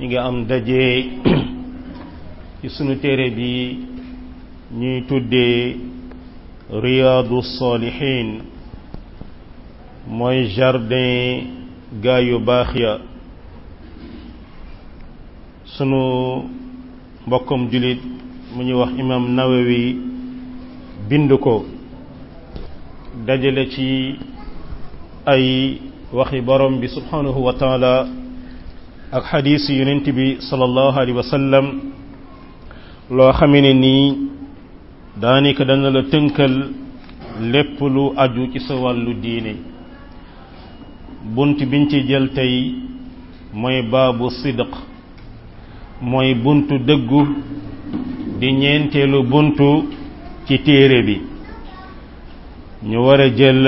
ñi ngi am daje ci sunu téere bi ñuy tuddee riyaadu saalihiin mooy jardin gaa yu baax ya sunu mbokkum jullit mu ñuy wax imam nawawi bind ko dajale ci ay waxi borom bi subhanahu wa taala ak xadiis yonent bi sallallahu alayhi wa sallam loo xamee ne nii daanaka dana la tënkal lépp lu aju ci sa wàllu diine bunt biñ ci jël tey mooy baabu sidq mooy buntu dëggu di ñeenteelu buntu ci téere bi ñu war a jël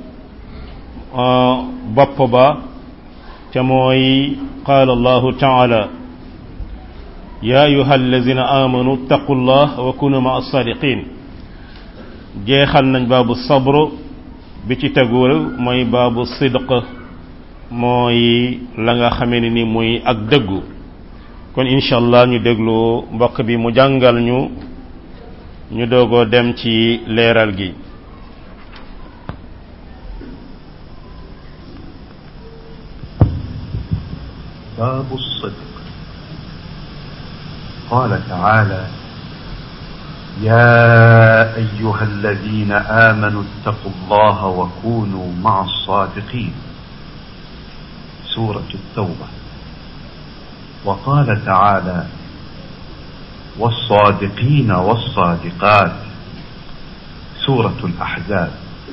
bopp ba ca mooy qaala allahu taala ya ayuha allazina amanu ittaqu llah wa kunu ma as-sadiqin jeexal nañ baabu sabr bi ci tegul mooy baabu sidq mooy la nga xamee ne ni muy ak dëggu kon incha allah ñu déglu mbokk bi mu jàngal ñu ñu doogoo dem ci leeral gi باب الصدق قال تعالى يا ايها الذين امنوا اتقوا الله وكونوا مع الصادقين سوره التوبه وقال تعالى والصادقين والصادقات سوره الاحزاب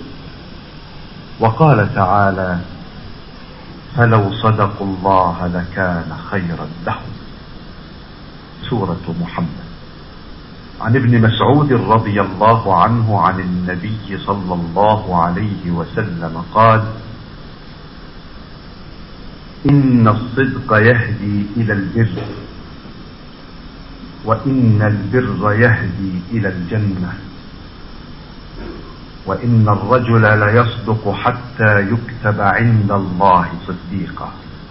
وقال تعالى فلو صدقوا الله لكان خيرا لهم سورة محمد عن ابن مسعود رضي الله عنه عن النبي صلى الله عليه وسلم قال إن الصدق يهدي إلى البر وإن البر يهدي إلى الجنة وإن الرجل ليصدق حتى يكتب عند الله صديقا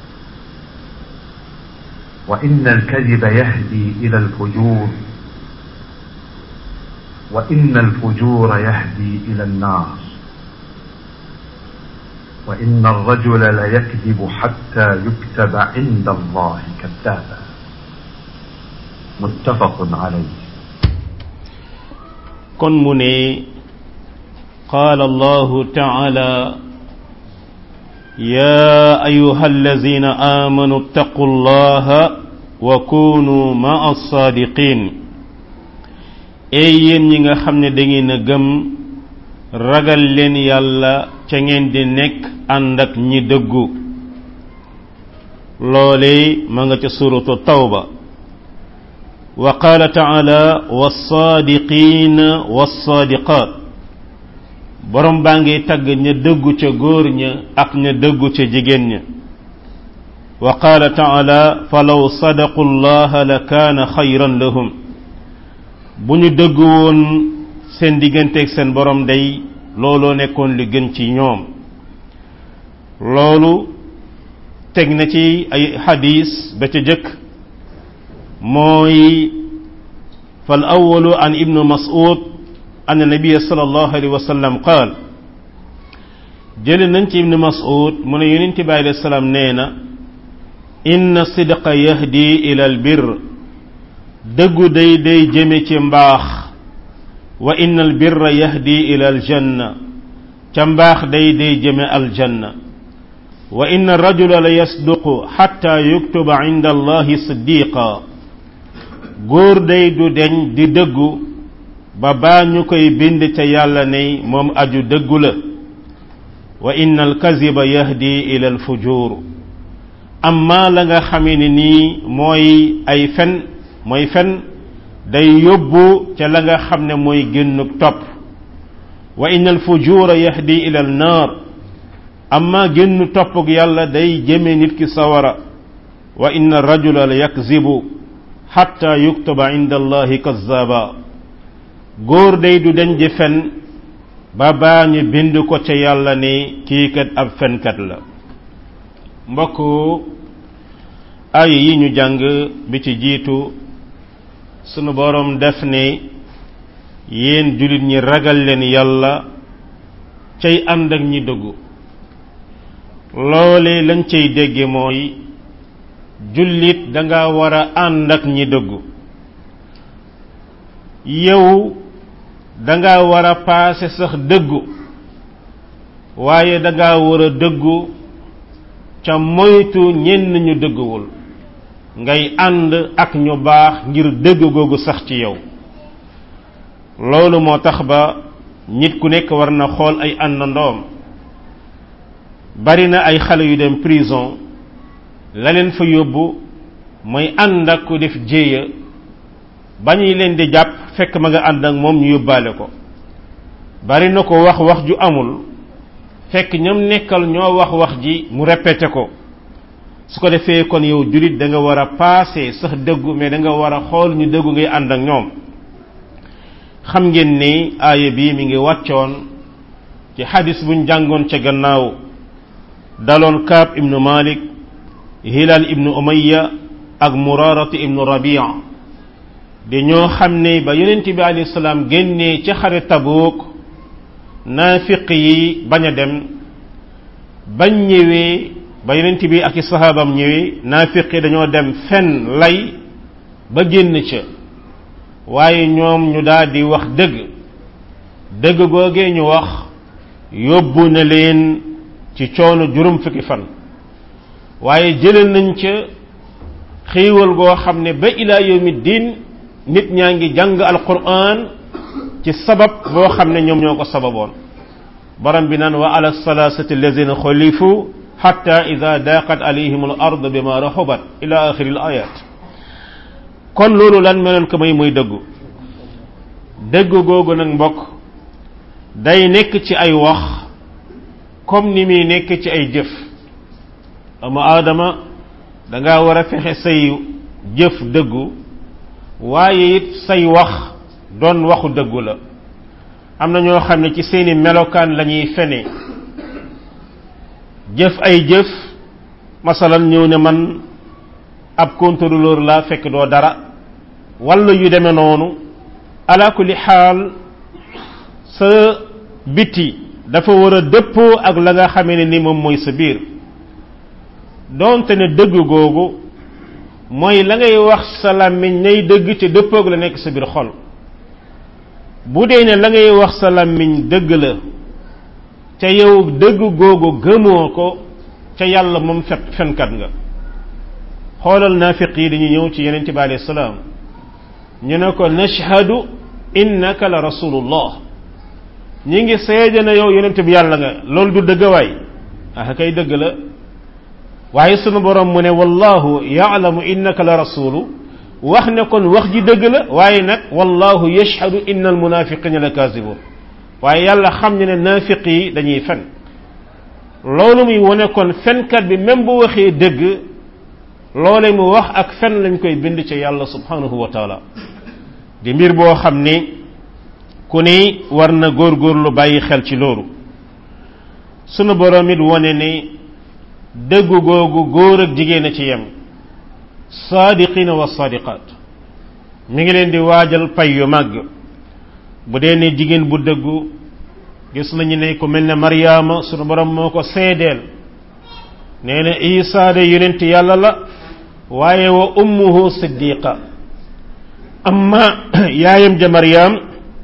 وإن الكذب يهدي إلى الفجور وإن الفجور يهدي إلى النار وإن الرجل ليكذب حتى يكتب عند الله كذابا متفق عليه كن مني قال الله تعالى يا أيها الذين آمنوا اتقوا الله وكونوا مع الصادقين ey yéen ñi nga xam ne da ngeen a gëm ragal leen yàlla ca ngeen di nekk ànd ak ñi dëggu loole ma nga ca suratu tawba wa qaala taala wassaadiqiina wassaadiqaat borom baa ngi tagg ña dëggu ca góor ña ak ña dëggu ca jigéen ña wa qaala taala falaw sadaqu llaha la kaana xayran lahum bu ñu dëggu woon seen digganteeg seen borom day looloo nekkoon li gën ci ñoom loolu teg na ci ay xadis ba ca jëkk mooy fal awalu an ibnu mas'ud أن النبي صلى الله عليه وسلم قال جل ننتي ابن مسعود من ينتي عليه السلام نينا إن الصدق يهدي إلى البر دغ دي دي جمي تمباخ وإن البر يهدي إلى الجنة تمباخ دي دي جمي الجنة وإن الرجل ليصدق حتى يكتب عند الله صديقا غور دي دو دن دي دغو ba baa ñu koy bind ca yàlla ne moom aju dëggu la wa inna alkaziba yahdi ila alfujur amma la nga xamee ne nii mooy ay fen mooy fen day yóbbu ca la nga xam ne mooy génnuk topp wa inna alfujura yahdi ila alnaar amma génnu toppuk yàlla day jëme nit ki sawara wa inna rajula la yakzibu xatta yuktaba inda allahi kazzaba góor day du dañ di fen ba baa ñu bind ko ca yàlla ne kii kat ab fenkat la mbokk aaya yi ñu jàng bi ci jiitu sunu boroom def ne yéen jullit ñi ragal leen yàlla cay ànd ak ñi dëggu loole lañ cay dégge mooy jullit danga war a ànd ak ñi dëggu yow danga war a paase sax dëggu waaye danga war a dëggu ca moytu ñenn ñu dëgguwul ngay ànd ak ñu baax ngir dëgg googu sax ci yow loolu moo tax ba nit ku nekk war na xool ay àndandoom bari na ay xale yu dem prison la leen fa yóbbu mooy ànd ak ku def jéeya ba ñuy leen di jàpp fekk ma nga ànd ak moom ñu yóbbaale ko bari na ko wax wax ju amul fekk ñoom nekkal ñoo wax wax ji mu répété ko su ko defee kon yow jullit da nga war a paase sax dëggu mais da nga war a xool ñu dëggu ngay ànd ak ñoom xam ngeen ni aaya bii mi ngi wàccoon ci xadis buñ jàngoon ca gannaaw daloon kaab ibnu malik hilal ibnu umayya ak muraratu ibnu rabia di ñoo xam ne ba yonent bi alayhi salaam génnee ca xare tabuuk naafiq yi bañ a dem bañ ñëwee ba yonent bi ak i sahaabam ñëwee naafiq yi dañoo dem fenn lay ba génn ca waaye ñoom ñu daal di wax dëgg dëgg googee ñu wax yóbbu na leen ci coono juróom fukki fan waaye jëlee nañ ca xiiwal goo xam ne ba ilaa yawmi diin nit ñaa ngi jàng alquran ci sabab boo xam ne ñoom ñoo ko sababoon borom bi naan wa ala salasati allazina xulifu xatta ida daqat alayhim al ard bima raxubat ila axiri al ayat kon loolu lan meloon ko may muy dëggu dëggu googu nag mbokk day nekk ci ay wax comme ni muy nekk ci ay jëf ama aadama danga war a fexe say jëf dëggu waaye it say wax doon waxu dëggu la am na ñoo xam ne ci seeni melokaan la ñuy fene jëf ay jëf masalan ñëw ne man ab contrôleur laa fekk doo dara walla yu demee noonu ala kulli xaal sa biti dafa war a dëppoo ak la nga xamee ne ni moom mooy sa biir doonte ne dëgg googu mooy la ngay wax sa làmmiñ nay dëgg te dëppoog la nekk sa biir xol bu dee ne la ngay wax sa làmmiñ dëgg la ca yow dëgg googu gëmoo ko ca yàlla moom fet fenkat nga xoolal naafiq yi dañuy ñëw ci yeneen bi alayhi salaam ñu ne ko nashhadu innaka la rasulullah ñi ngi seede na yow yonent bi yàlla nga loolu du dëgg waay ah kay dëgg la waaye sunu borom mu ne wallahu yaalamu innaka la rasulu wax ne kon wax ji dëgg la waaye nag wallahu yashhadu inna al munafiqina la kaasibun waaye yàlla xam ne ne naafiq yi dañuy fen loolu muy wone kon fenkat bi même bu waxee dëgg loole mu wax ak fen lañ koy bind ci yàlla subhanahu wa taala di mbir boo xam ni ku ni war na góorgóorlu bàyyi xel ci loolu sunu borom it wone ni dëggu googu góor ak jigéen a ci yem saadiqina wa saadiqaat mi ngi leen di waajal pay yu màgg bu dee ne jigéen bu dëggu gis nañu ne ku mel ne Maryaama sunu borom moo ko seedeel nee na Isaa de yonent yàlla la waaye wa ummuhu siddiqa amma yaayam ja Maryaam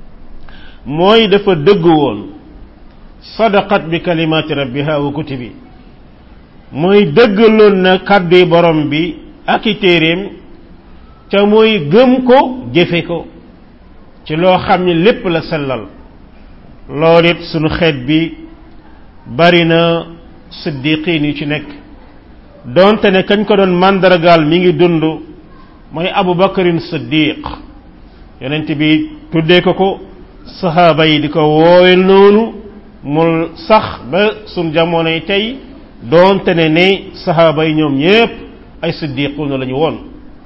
mooy dafa dëggu woon sadaqat bi kalimaati rabbiha wa kutubi mooy dëggaloon na kàdduy borom bi ak i téeréem ca mooy gëm ko jëfe ko ci loo xam ne lépp la sellal loolu it sunu xeet bi bari na siddiqin yu ci nekk donte ne kañ ko doon màndargaal mi ngi dund mooy abu bakarin siddiq yonent bi tuddee ko ko sahaaba yi di ko woowe noonu mu sax ba sun jamonoy tey doonte ne ne sahaaba yi ñoom ñépp ay siddiquuna la ñu woon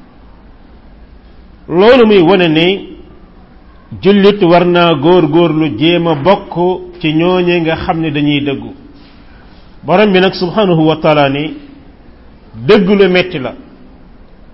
loolu muy wane ne jullit war naa góor-góorlu jéem a bokk ci ñooñe nga xam ne dañuy dëggu borom bi nag subhanahu wa taala ni dëgg lu metti la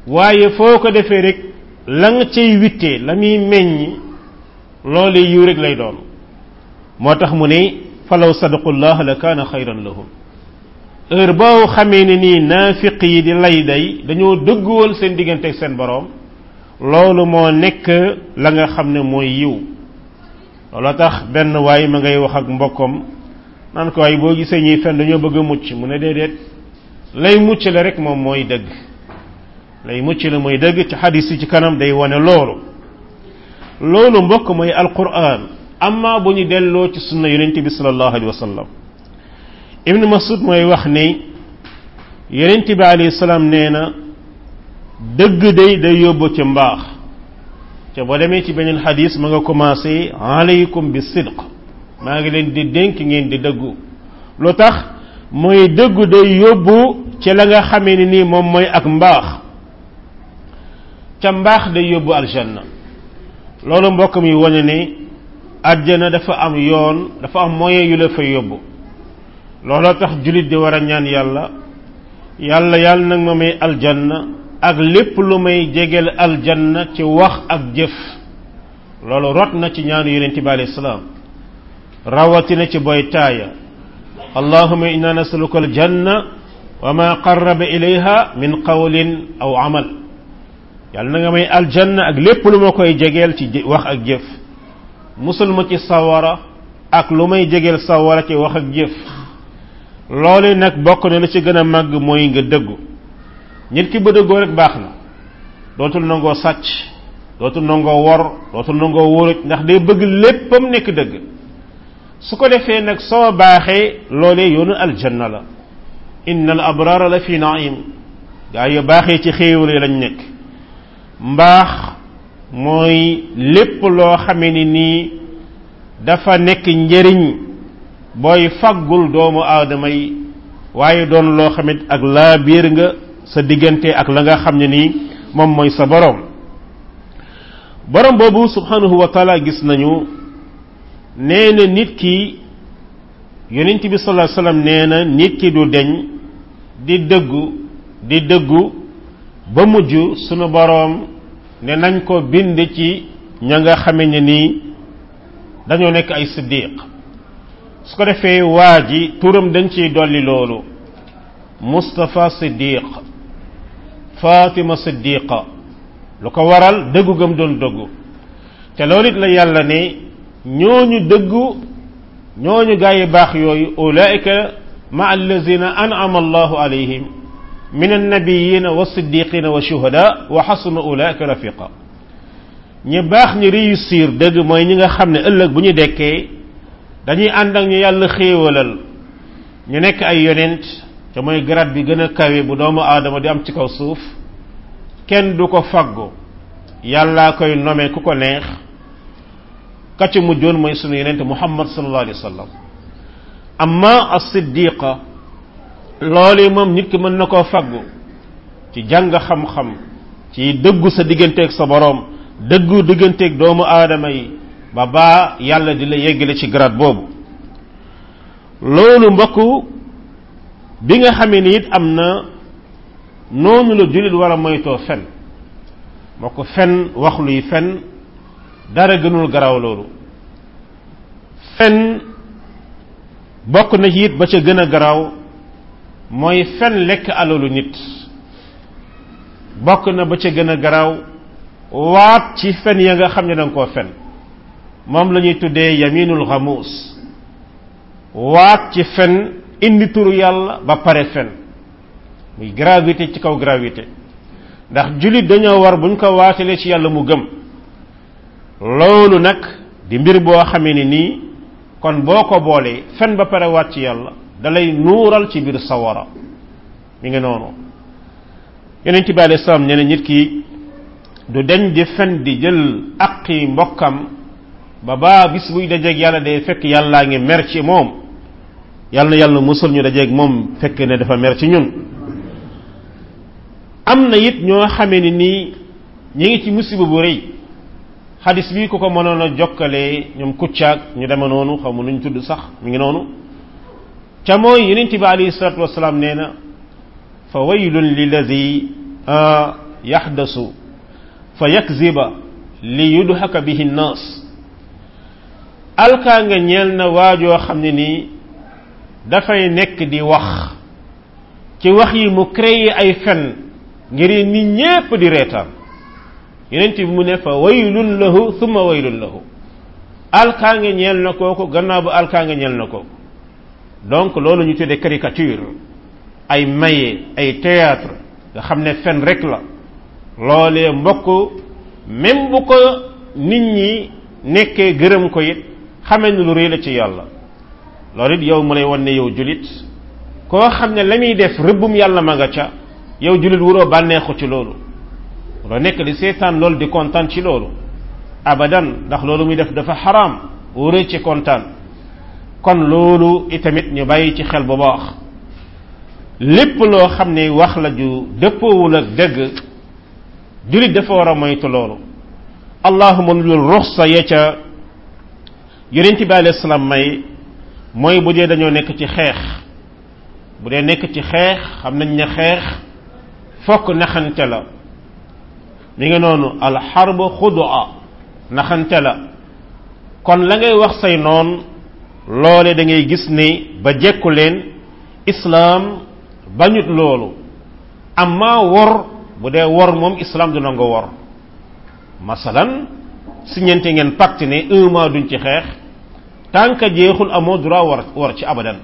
waaye foo ko defee rek la nga cay wittee la muy meññ loole yiw rek lay doon moo tax mu ne falaw sadaqullah la kaana xayran lahum heure boo xamee ne nii naafiq yi di lay day dañoo dëgg woon seen diggante ak seen boroom loolu moo nekk la nga xam ne mooy yiw looloo tax benn waay ma ngay wax ak mbokkam naan ko waaye boo gisee ñuy fen dañoo bëgg a mucc mu ne déedéet lay mucc la rek moom mooy dëgg lay mucc la mooy dëgg ci xadis yi ci kanam day wane loolu loolu mbokk mooy alquran amma bu ñu delloo ci sunna yonent bi sallallahu alayhi wa sallam ibn masud mooy wax ni yonent bi alayhi salaam nee na dëgg day day yóbbu ci mbaax te boo demee ci beneen xadis ma nga commencé alaykum bi sidq maa ngi leen di dénk ngeen di dëggu lu tax mooy dëggu day yóbbu ci la nga xamee ni nii moom mooy ak mbaax ca mbaax day yóbbu aljanna loolu mbokk mi wane ne àjjana dafa am yoon dafa am moyen yu la fay yóbbu looloo tax jullit di war a ñaan yàlla yàlla yàlla nag ma may aljanna ak lépp lu may jegeel aljanna ci wax ak jëf loolu rot na ci ñaanu yonente bi alayhi salaam rawatina ci boy taaya allahuma inna nasaluka aljanna wa ma qarraba ilayha min qawlin aw amal yàlla na nga may aljanna ak lépp lu ma koy jegeel ci wax ak jëf musul ma ci sawara ak lu may jegeel sawara ci wax ak jëf loolu nag bokk na la ci gën a màgg mooy nga dëggu nit ki ba dëggoo rek baax na dootul nangoo sàcc dootul nangoo wor dootul nangoo wóoruj ndax day bëgg léppam nekk dëgg su ko defee nag soo baaxee loolee yoonu aljanna la inna al abrara la fi naim gaa yu baaxee ci xéewal yi lañ nekk mbaax mooy lépp loo xamee ni nii dafa nekk njëriñ booy faggul doomu aadama yi waaye doon loo xamit ak laa biir nga sa diggante ak la nga xam ne nii moom mooy sa borom borom boobu subhanahu wa taala gis nañu nee na nit ki yonent bi sallallahu alayhi wasallam nee na nit ki du deñ di dëggu di dëggu ba mujj sunu boroom ne nañ ko bind ci ña nga xame ne nii dañoo nekk ay siddiq su ko defee waa ji turam dañ ciy dolli loolu Mustafa siddiq Fatima siddiqa lu ko waral dëggu gëm doon dëggu te loolu it la yàlla ne ñooñu dëggu ñooñu gaa yi baax yooyu ulaika ma allazina an'ama allahu alayhim min annabiyina wa siddiqina wa shuhada wa xasuna ulaika rafiqa ñi baax ñi réussir dëgg mooy ñi nga xam ne ëllëg bu ñu dekkee dañuy ànd ak ñu yàlla xéewalal ñu nekk ay yonent te mooy grade bi gën a kawe bu doomu aadama di am ci kaw suuf kenn du ko faggu yàllaa koy nome ku ko neex ka ci mujjoon mooy sunu yonent muhammad sallallahu alayhi wa sallam amma as-siddiqa loolu moom nit ki mën na koo faggu ci jàng xam-xam ci dëggu sa digganteeg sa boroom dëggu digganteeg doomu aadama yi ba baa yàlla di la yeggale ci grade boobu loolu mbokk bi nga xamee ni it am na noonu la jullit war a moytoo fen mbokk fen wax luy fen dara gënul garaaw loolu fen bokk na ci it ba ca gën a garaaw mooy fen lekk alalu nit bokk na ba ca gën a garaaw waat ci fen ya nga xam ne danga koo fen moom la ñuy tuddee yaminul xamuus waat ci fen indi turu yàlla ba pare fen muy gravité ci kaw gravité ndax jullit dañoo war buñ ko waatalee ci yàlla mu gëm loolu nag di mbir boo xamee ni nii kon boo ko boolee fen ba pare waat ci yàlla dalay nuural ci biir sawara mi ngi noonu yonent bi alayhi salaam nee na nit ki du deñ di fen di jël aqi mbokkam ba baa bis buy dajeeg yàlla day fekk yàllaa ngi mer ci moom yàlla na yàlla musul ñu dajeeg moom fekk ne dafa mer ci ñun am na it ñoo xamee ni nii ñi ngi ci musiba bu rëy xadis bi ku ko mënoon a jokkalee ñoom kuccaag ñu deme noonu xaw ma nuñ tudd sax mi ngi noonu ca mooy yonent bi alayhi salatu wasalaam nee na fa waylun lillazi yaxdasu fa yakziba li yudhaka bihi nnaas alkaa nga ñeel na waajoo xam ne nii dafay nekk di wax ci wax yi mu créé ay fen ngir nit ñépp di reetaan yenent bi mu ne fa waylun lahu thumma waylun lahu alkaa nga ñeel na kooku gannaaw ba alkaa nga ñeel na kooku donc loolu ñu tuddee caricature ay maye ay théâtre nga xam ne fen rek la loolee mbokk même bu ko nit ñi nekkee gërëm ko it xamee ne lu rëy la ci yàlla loolu it yow mu lay wan ne yow julit koo xam ne la muy def rëbbum yàlla ma nga ca yow julit wuroo bànneexu ci loolu loo nekk di seetaan loolu di kontaan ci loolu abadan ndax loolu muy def dafa xaraam wuree ci kontaan kon loolu itamit ñu bàyyi ci xel bu baax lépp loo xam ne wax la ju dëppoowul ak dëgg julit dafa war a moytu loolu allahuma lul ruxsa ya ca yonent bi alayhi salaam may mooy bu dee dañoo nekk ci xeex bu dee nekk ci xeex xam nañ ne xeex fokk naxante la mi ngi noonu alxarb xudua naxante la kon la ngay wax say noon loole da ngay gis ne ba jekku leen islaam bañut loolu amma wor bu dee wor moom islaam du nangu wor masalan si ñente ngeen pacte ne un mois duñ ci xeex tant que jeexul amoo droit war war ci abadan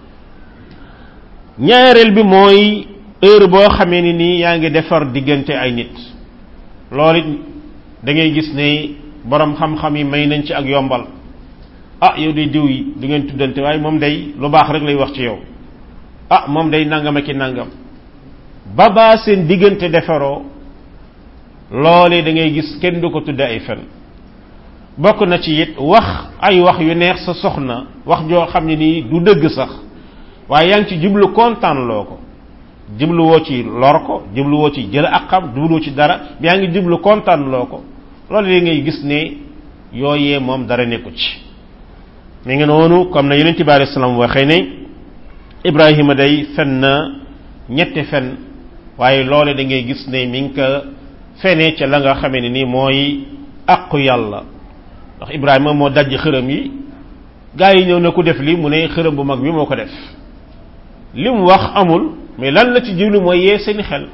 ñaareel bi mooy heure boo xamee ni nii yaa ngi defar diggante ay nit loolu it da ngay gis ne borom xam-xam yi may nañ ci ak yombal ah yow day diw yi du ngeen tuddante waaye moom day lu baax rek lay wax ci yow ah moom day nangam ak i nangam ba baa seen diggante defaroo loolee da ngay gis kenn du ko tudde ay fen bokk na ci it wax ay wax yu neex sa soxna wax joo xam ne nii du dëgg sax waaye yaa ngi ci jublu kontaan loo ko jubluwoo ci lor ko jubluwoo ci jël ak xam jubluwoo ci dara yaa ngi jublu kontaan loo ko loolu da ngay gis ne yooyee moom dara nekku ci mi ngi noonu comme na yonent bi alayhi salaam waxee ne Ibrahima day fen na ñetti fen waaye loole da ngay gis ne mi ngi ko fenee ca la nga xamee ne nii mooy àqu yàlla ndax Ibrahima moo dajj xërëm yi gaa yi ñëw na ku def lii mu ne xërëm bu mag bi moo ko def li mu wax amul mais lan la ci jublu mooy yee seeni xel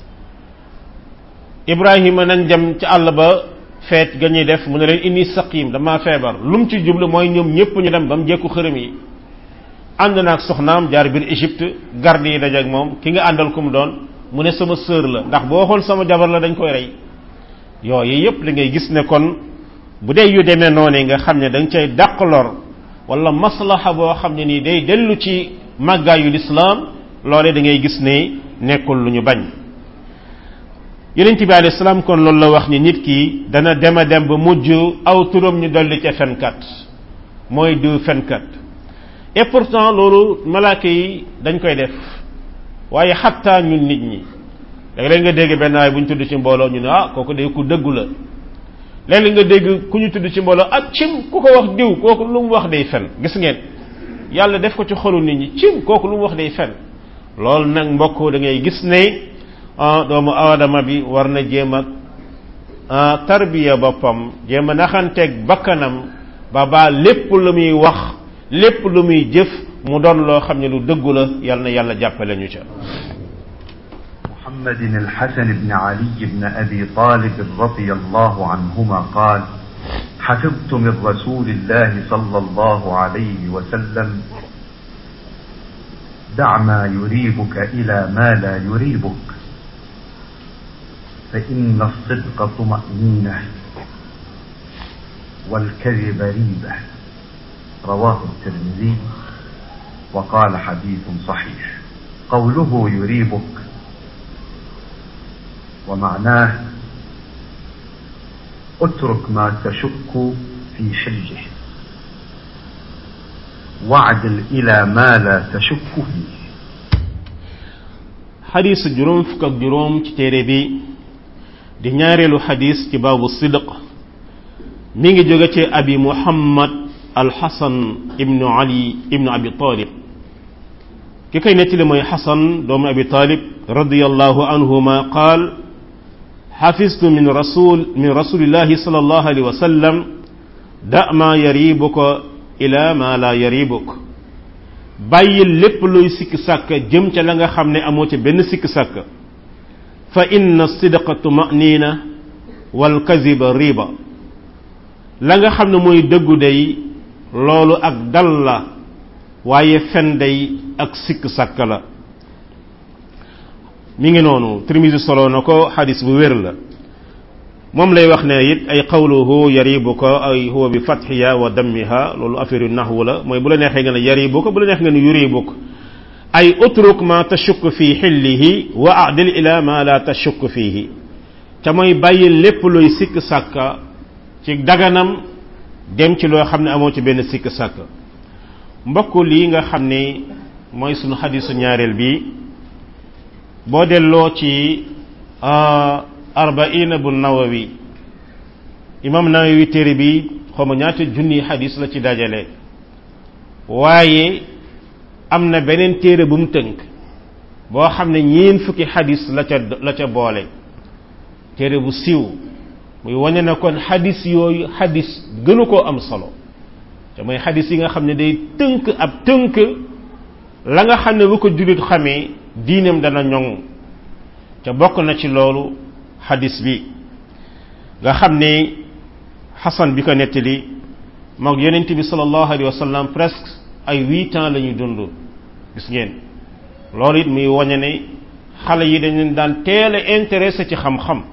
Ibrahima nañ dem ci àll ba feet ga ñuy def mu ne leen inni saqim dama feebar lu mu ci jublu mooy ñoom ñëpp ñu dem ba mu jekku xërëm yi ànd naag soxnaam jaar biir Égypte garde yi dajeeg moom ki nga àndal ku mu doon mu ne sama sœur la ndax boo xool sama jabar la dañ koy rey yooyu yépp li ngay gis ne kon bu dee yu demee noonu nga xam ne da nga cay dàq lor wala maslaha boo xam ne nii day dellu ci màggaayu lislaam loole da ngay gis ne nekkul lu ñu bañ yonent bi alayhi salaam kon loolu la wax ni nit ki dana dem a dem ba mujj aw turam ñu dolli ca fenkat mooy du fenkat et pourtant loolu malaaka yi dañ koy def waaye xattaa ñun nit ñi léeg-léeg nga dégg benn waay bu ñu tudd ci mbooloo ñu ne ah kooku de ku dëggu la léeg-léeg nga dégg ku ñu tudd ci mbooloo ak cim ku ko wax diw kooku lu mu wax day fen gis ngeen yàlla def ko ci xolu nit ñi cim kooku lu mu wax day fen loolu nag mbokk da ngay gis ne doomu aadama bi war na jéem a tarbiya boppam jéem a naxanteeg bakkanam ba baa lépp lu muy wax lépp lu muy jëf mu doon loo xam ne lu dëggu la yal na yàlla jàppale ñu ca محمد الحسن بن علي بن أبي طالب رضي الله عنهما قال حفظت من رسول الله صلى الله عليه وسلم دع ما يريبك إلى ما لا يريبك فإن الصدق طمأنينة والكذب ريبة رواه الترمذي وقال حديث صحيح قوله يريبك ومعناه اترك ما تشك في حله واعدل إلى ما لا تشك فيه xadis juróom fukk ak juróom ci téere bi di ñaareelu xadis ci baabu sidq mi ngi jóge ci abi muhammad alxasan ibnu ali ibnu abi talib ki koy nettali mooy xasan doomu abi talib radiallahu anhuma qaal xafistu min rasul min rasulillahi sallallahu alayhi wa sallam da ma yaribuka ila ma la yaribuk bàyyil lépp luy sikk sàkk jëm ca la nga xam ne amoo ca benn sikk sàkk fa inna sidqa tumanina wal kaziba riba la nga xam ne mooy dëggu day loolu ak dal la waaye fen day ak sikk sàkk la mi ngi noonu Tirmisi solo na ko xadis bu wér la moom lay wax ne it ay qawluhu yaribuka ay huwa bi fatxiya wa dammiha loolu affaire yu naxwu la mooy bu la neexee nga ne yaribuka bu la neexee nga ne yuribuk ay utruk ma tashukk fi xillihi wa adil ila ma la tashukk fihi ca mooy bàyyi lépp luy sikk sàkka ci daganam dem ci loo xam ne amoo ci benn sikk sàkk mbokk lii nga xam ne mooy sunu xadisu ñaareel bi boo delloo ci arbaina bu nawawi imam nawawi téere bi xawma ñaata junni xadis la ci dajale waaye am na beneen téere bu mu tënk boo xam ne ñeen fukki xadis la ca la ca boole téere bu siiw muy wane na kon xadis yooyu xadis gënu koo am solo te mooy xadis yi nga xam ne day tënk ab tënk la nga xam ne bu ko jullit xamee diinam dana ñoŋ te bokk na ci loolu xadis bi nga xam ne xasan bi ko nettali moog yonent bi sallallahu alayhi wa sallam presque ay huit ans la ñuy dund gis ngeen loolu it muy wañe ne xale yi dañ leen daan teel a intéressé ci xam-xam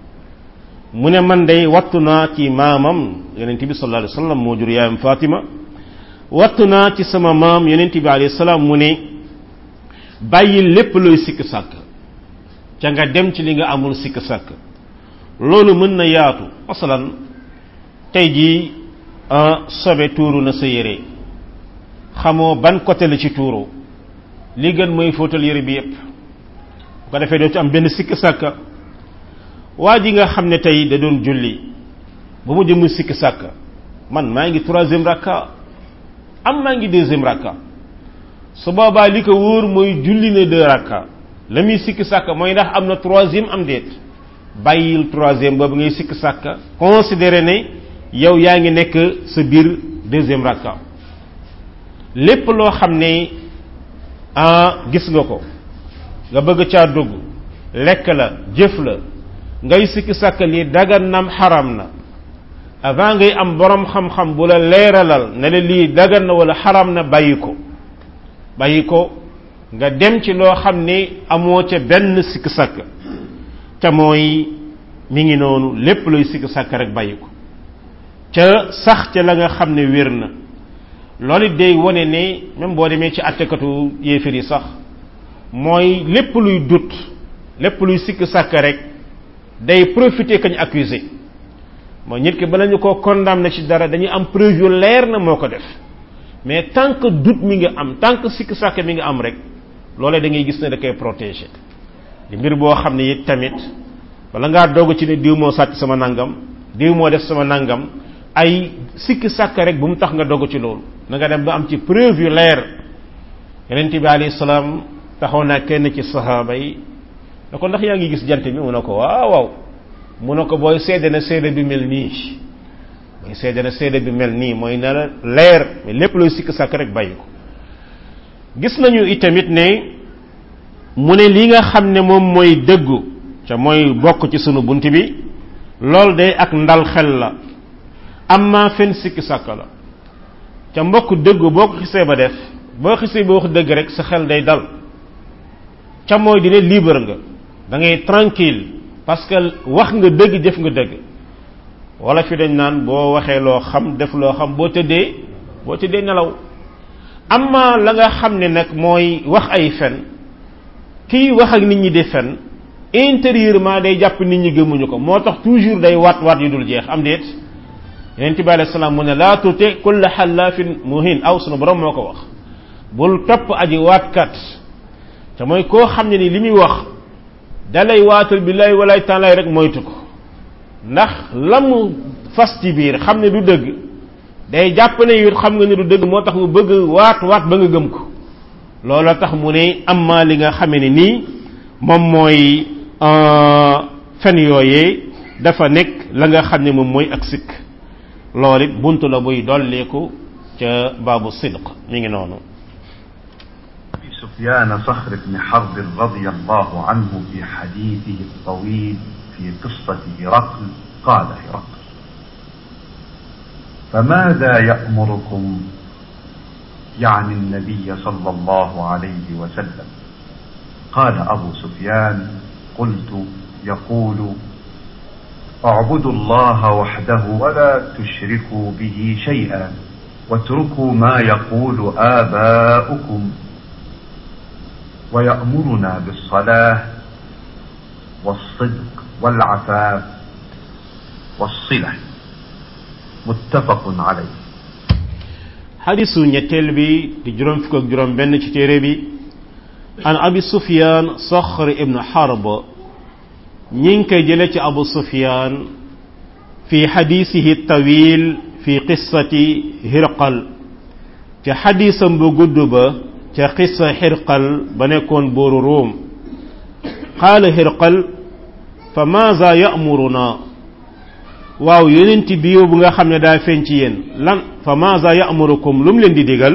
mu ne man day wattu naa ci maamam yonent bi sallallahu alayhi wa sallam moo jur yaayam Fatima wattu naa ci sama maam yonent bi alayhi salaam mu ne bàyyi lépp looy sikk sàkk ca nga dem ci li nga amul sikk sàkk loolu mën na yaatu masalan tey jii sobe tuuru na sa yére xamoo ban côté la ci tuuru li gën mooy fóotal yére bi yépp bu ko defee doo ci am benn sikk sàkk waa ji nga xam ne tey da doon julli ba mu jëm sikk sàkk man maa ngi troisième rakka am maa ngi deuxième rakka su boobaa li ko wóor mooy julli na deux rakka la muy sikk sàkk mooy ndax am na troisième am déet bàyyil troisième boobu ngay sikk sàkk considéré ne yow yaa ngi nekk sa biir deuxième rakka lépp loo xam ne ah gis nga ko nga bëgg caa dugg lekk la jëf la ngay sikk sàkk lii dagan nam xaram na avant ngay am borom xam-xam bu la leeralal ne la lii dagan na wala xaram na bàyyi ko bàyyi ko nga dem ci loo xam ne amoo ca benn sikk sàkk ca mooy mi ngi noonu lépp luy sikk sàkk rek bàyyi ko ca sax ca la nga xam ne wér na loolu it day wone ne même boo demee ci attekatu yéefir yi sax mooy lépp luy dut lépp luy sikk sàkk rek day profiter kañ accusé mooy nit ki bala ñu koo condamné ci dara dañuy am preuve yu leer na moo ko def mais tant que doute mi ngi am tant que sikk sàkk mi ngi am rek loolee da ngay gis ne da koy protéger di mbir boo xam ne it tamit wala ngaa doog ci ne diw moo sàcc sama nangam diw moo def sama nangam ay sikk sàkk rek bu mu tax nga dogu ci loolu na nga dem ba am ci preuve yu leer yonent bi alayhi salaam taxaw naa kenn ci sahaaba yi na ko ndax yaa ngi gis jant bi mu ne ko waaw waaw mu ne ko booy seede na seede bi mel nii mooy seede na seede bi mel nii mooy na la leer mais lépp looy sikk sàkk rek bàyyi ko gis nañu itamit ne mu ne li nga xam ne moom mooy dëggu ca mooy bokk ci sunu bunt bi loolu day ak ndal xel la amma fen sikki sàkk la ca mbokk dëggu boo ko xisee ba def boo xisee ba wax dëgg rek sa xel day dal ca mooy dina libre nga da ngay tranquille parce que wax nga dëgg jëf nga dëgg wala fi dañ naan boo waxee loo xam def loo xam boo tëddee boo tëddee nelaw amma la nga xam ne nag mooy wax ay fen kiy wax ak nit ñi di fen intérieurement day jàpp nit ñi gëmuñu ko moo tax toujours day waat waat yu dul jeex am déet yonent bi alayhi salaam mu ne laa tuti kulla xallaafin muhin aw sunu borom moo ko wax bul topp aji waatkat te mooy koo xam ne ni li muy wax dalay waatal billaay walaay taalaay rek moytu ko ndax la mu fas ci biir xam ne du dëgg day jàpp ne yu xam nga ne du dëgg moo tax mu bëgg waat waat ba nga gëm ko looloo tax mu ne amma li nga xame ne nii moom mooy fen yooyee dafa nekk la nga xam ne moom mooy ak sikk loolu it buntu la buy dolleeku ca baabu sidq mi ngi noonu سفيان صخر بن حرب رضي الله عنه في حديثه الطويل في قصة هرقل قال هرقل فماذا يأمركم يعني النبي صلى الله عليه وسلم قال أبو سفيان قلت يقول اعبدوا الله وحده ولا تشركوا به شيئا واتركوا ما يقول آباؤكم ويأمرنا بالصلاة والصدق والعفاف والصلة متفق عليه xadisu ñetteel bi di juróom fukk ak juróom benn ci téere bi an abi sufyan soxr ibnu xarb ñi ngi koy jële ci abu sufyan fi xadisihi tawil fi qissati hirqal ca xadisam bu gudd ba ca qissa hirqal ba nekkoon booru róom qaala hirqal fa maaza ya'muruna waaw yonent biiw bu nga xam ne daa feeñ ci yéen lan fa maaza ya'murukum lu mu leen di digal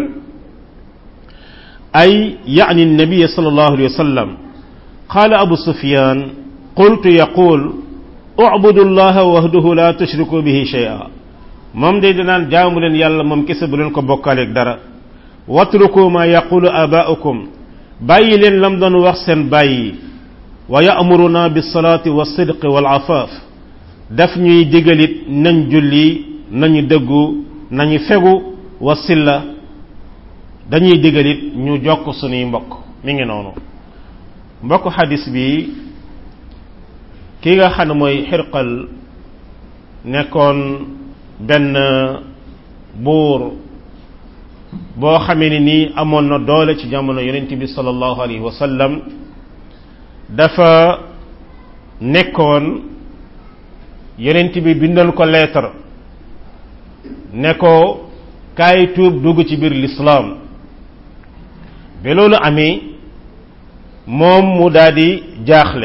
ay yaani nabiya sallallahu alayhi wa sallam qaala abu sufyan qultu yaqul u'budu allaha wahdahu la tushriku bihi shay'a moom day danaan jaamu leen yàlla moom kese bu leen ko bokkaaleeg dara watruku ma yaqulu abaa'ukum bàyyi leen lam doon wax seen bàyyi wa ya'muruna bis salaati was sidqi wal afaaf daf ñuy digalit nañ julli nañu dëggu nañu fegu wa silla dañuy digalit ñu jokk sunuy mbokk mi ngi noonu mbokk xadis bi ki nga xam ne mooy xirqal nekkoon benn buur boo xamee ni nii amoon na doole ci jamono yonent bi sallallahu alayhi wa sallam dafa nekkoon yonent bi bindal ko lettre ne ko kaay tuub dugg ci biir lislaam ba loolu amee moom mu daal di jaaxle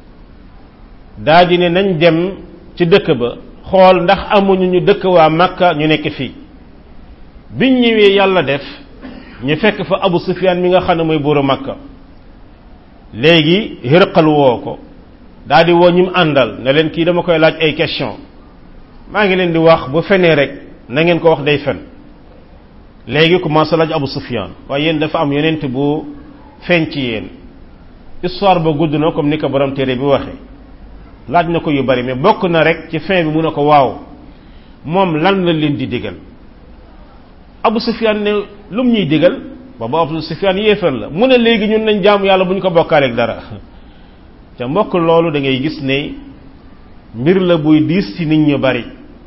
daal di ne nañ dem ci dëkk ba xool ndax amuñu ñu dëkk waa Makka ñu nekk fii biñ ñëwee yàlla def ñu fekk fa Abu Sufyaan mi nga xam ne mooy buuru Makka léegi Hirqal woo ko daal di woo ñi mu àndal ne leen kii dama koy laaj ay question maa ngi leen di wax bu fenee rek na ngeen ko wax day fen léegi commencé laaj Abu Sufyan waaye yéen dafa am yonent bu feeñ ci yéen histoire ba gudd na comme ni ko borom téere bi waxee laaj na ko yu bari mais bokk na rek ci fin bi mu ne ko waaw moom lan la leen di digal Abu Sufyan ne lu mu ñuy digal boobu Abu Sufyan yéefar la mu ne léegi ñun nañ jaamu yàlla bu ñu ko bokkaaleeg dara te mbokk loolu da ngay gis ne mbir la buy diis ci nit ñu bari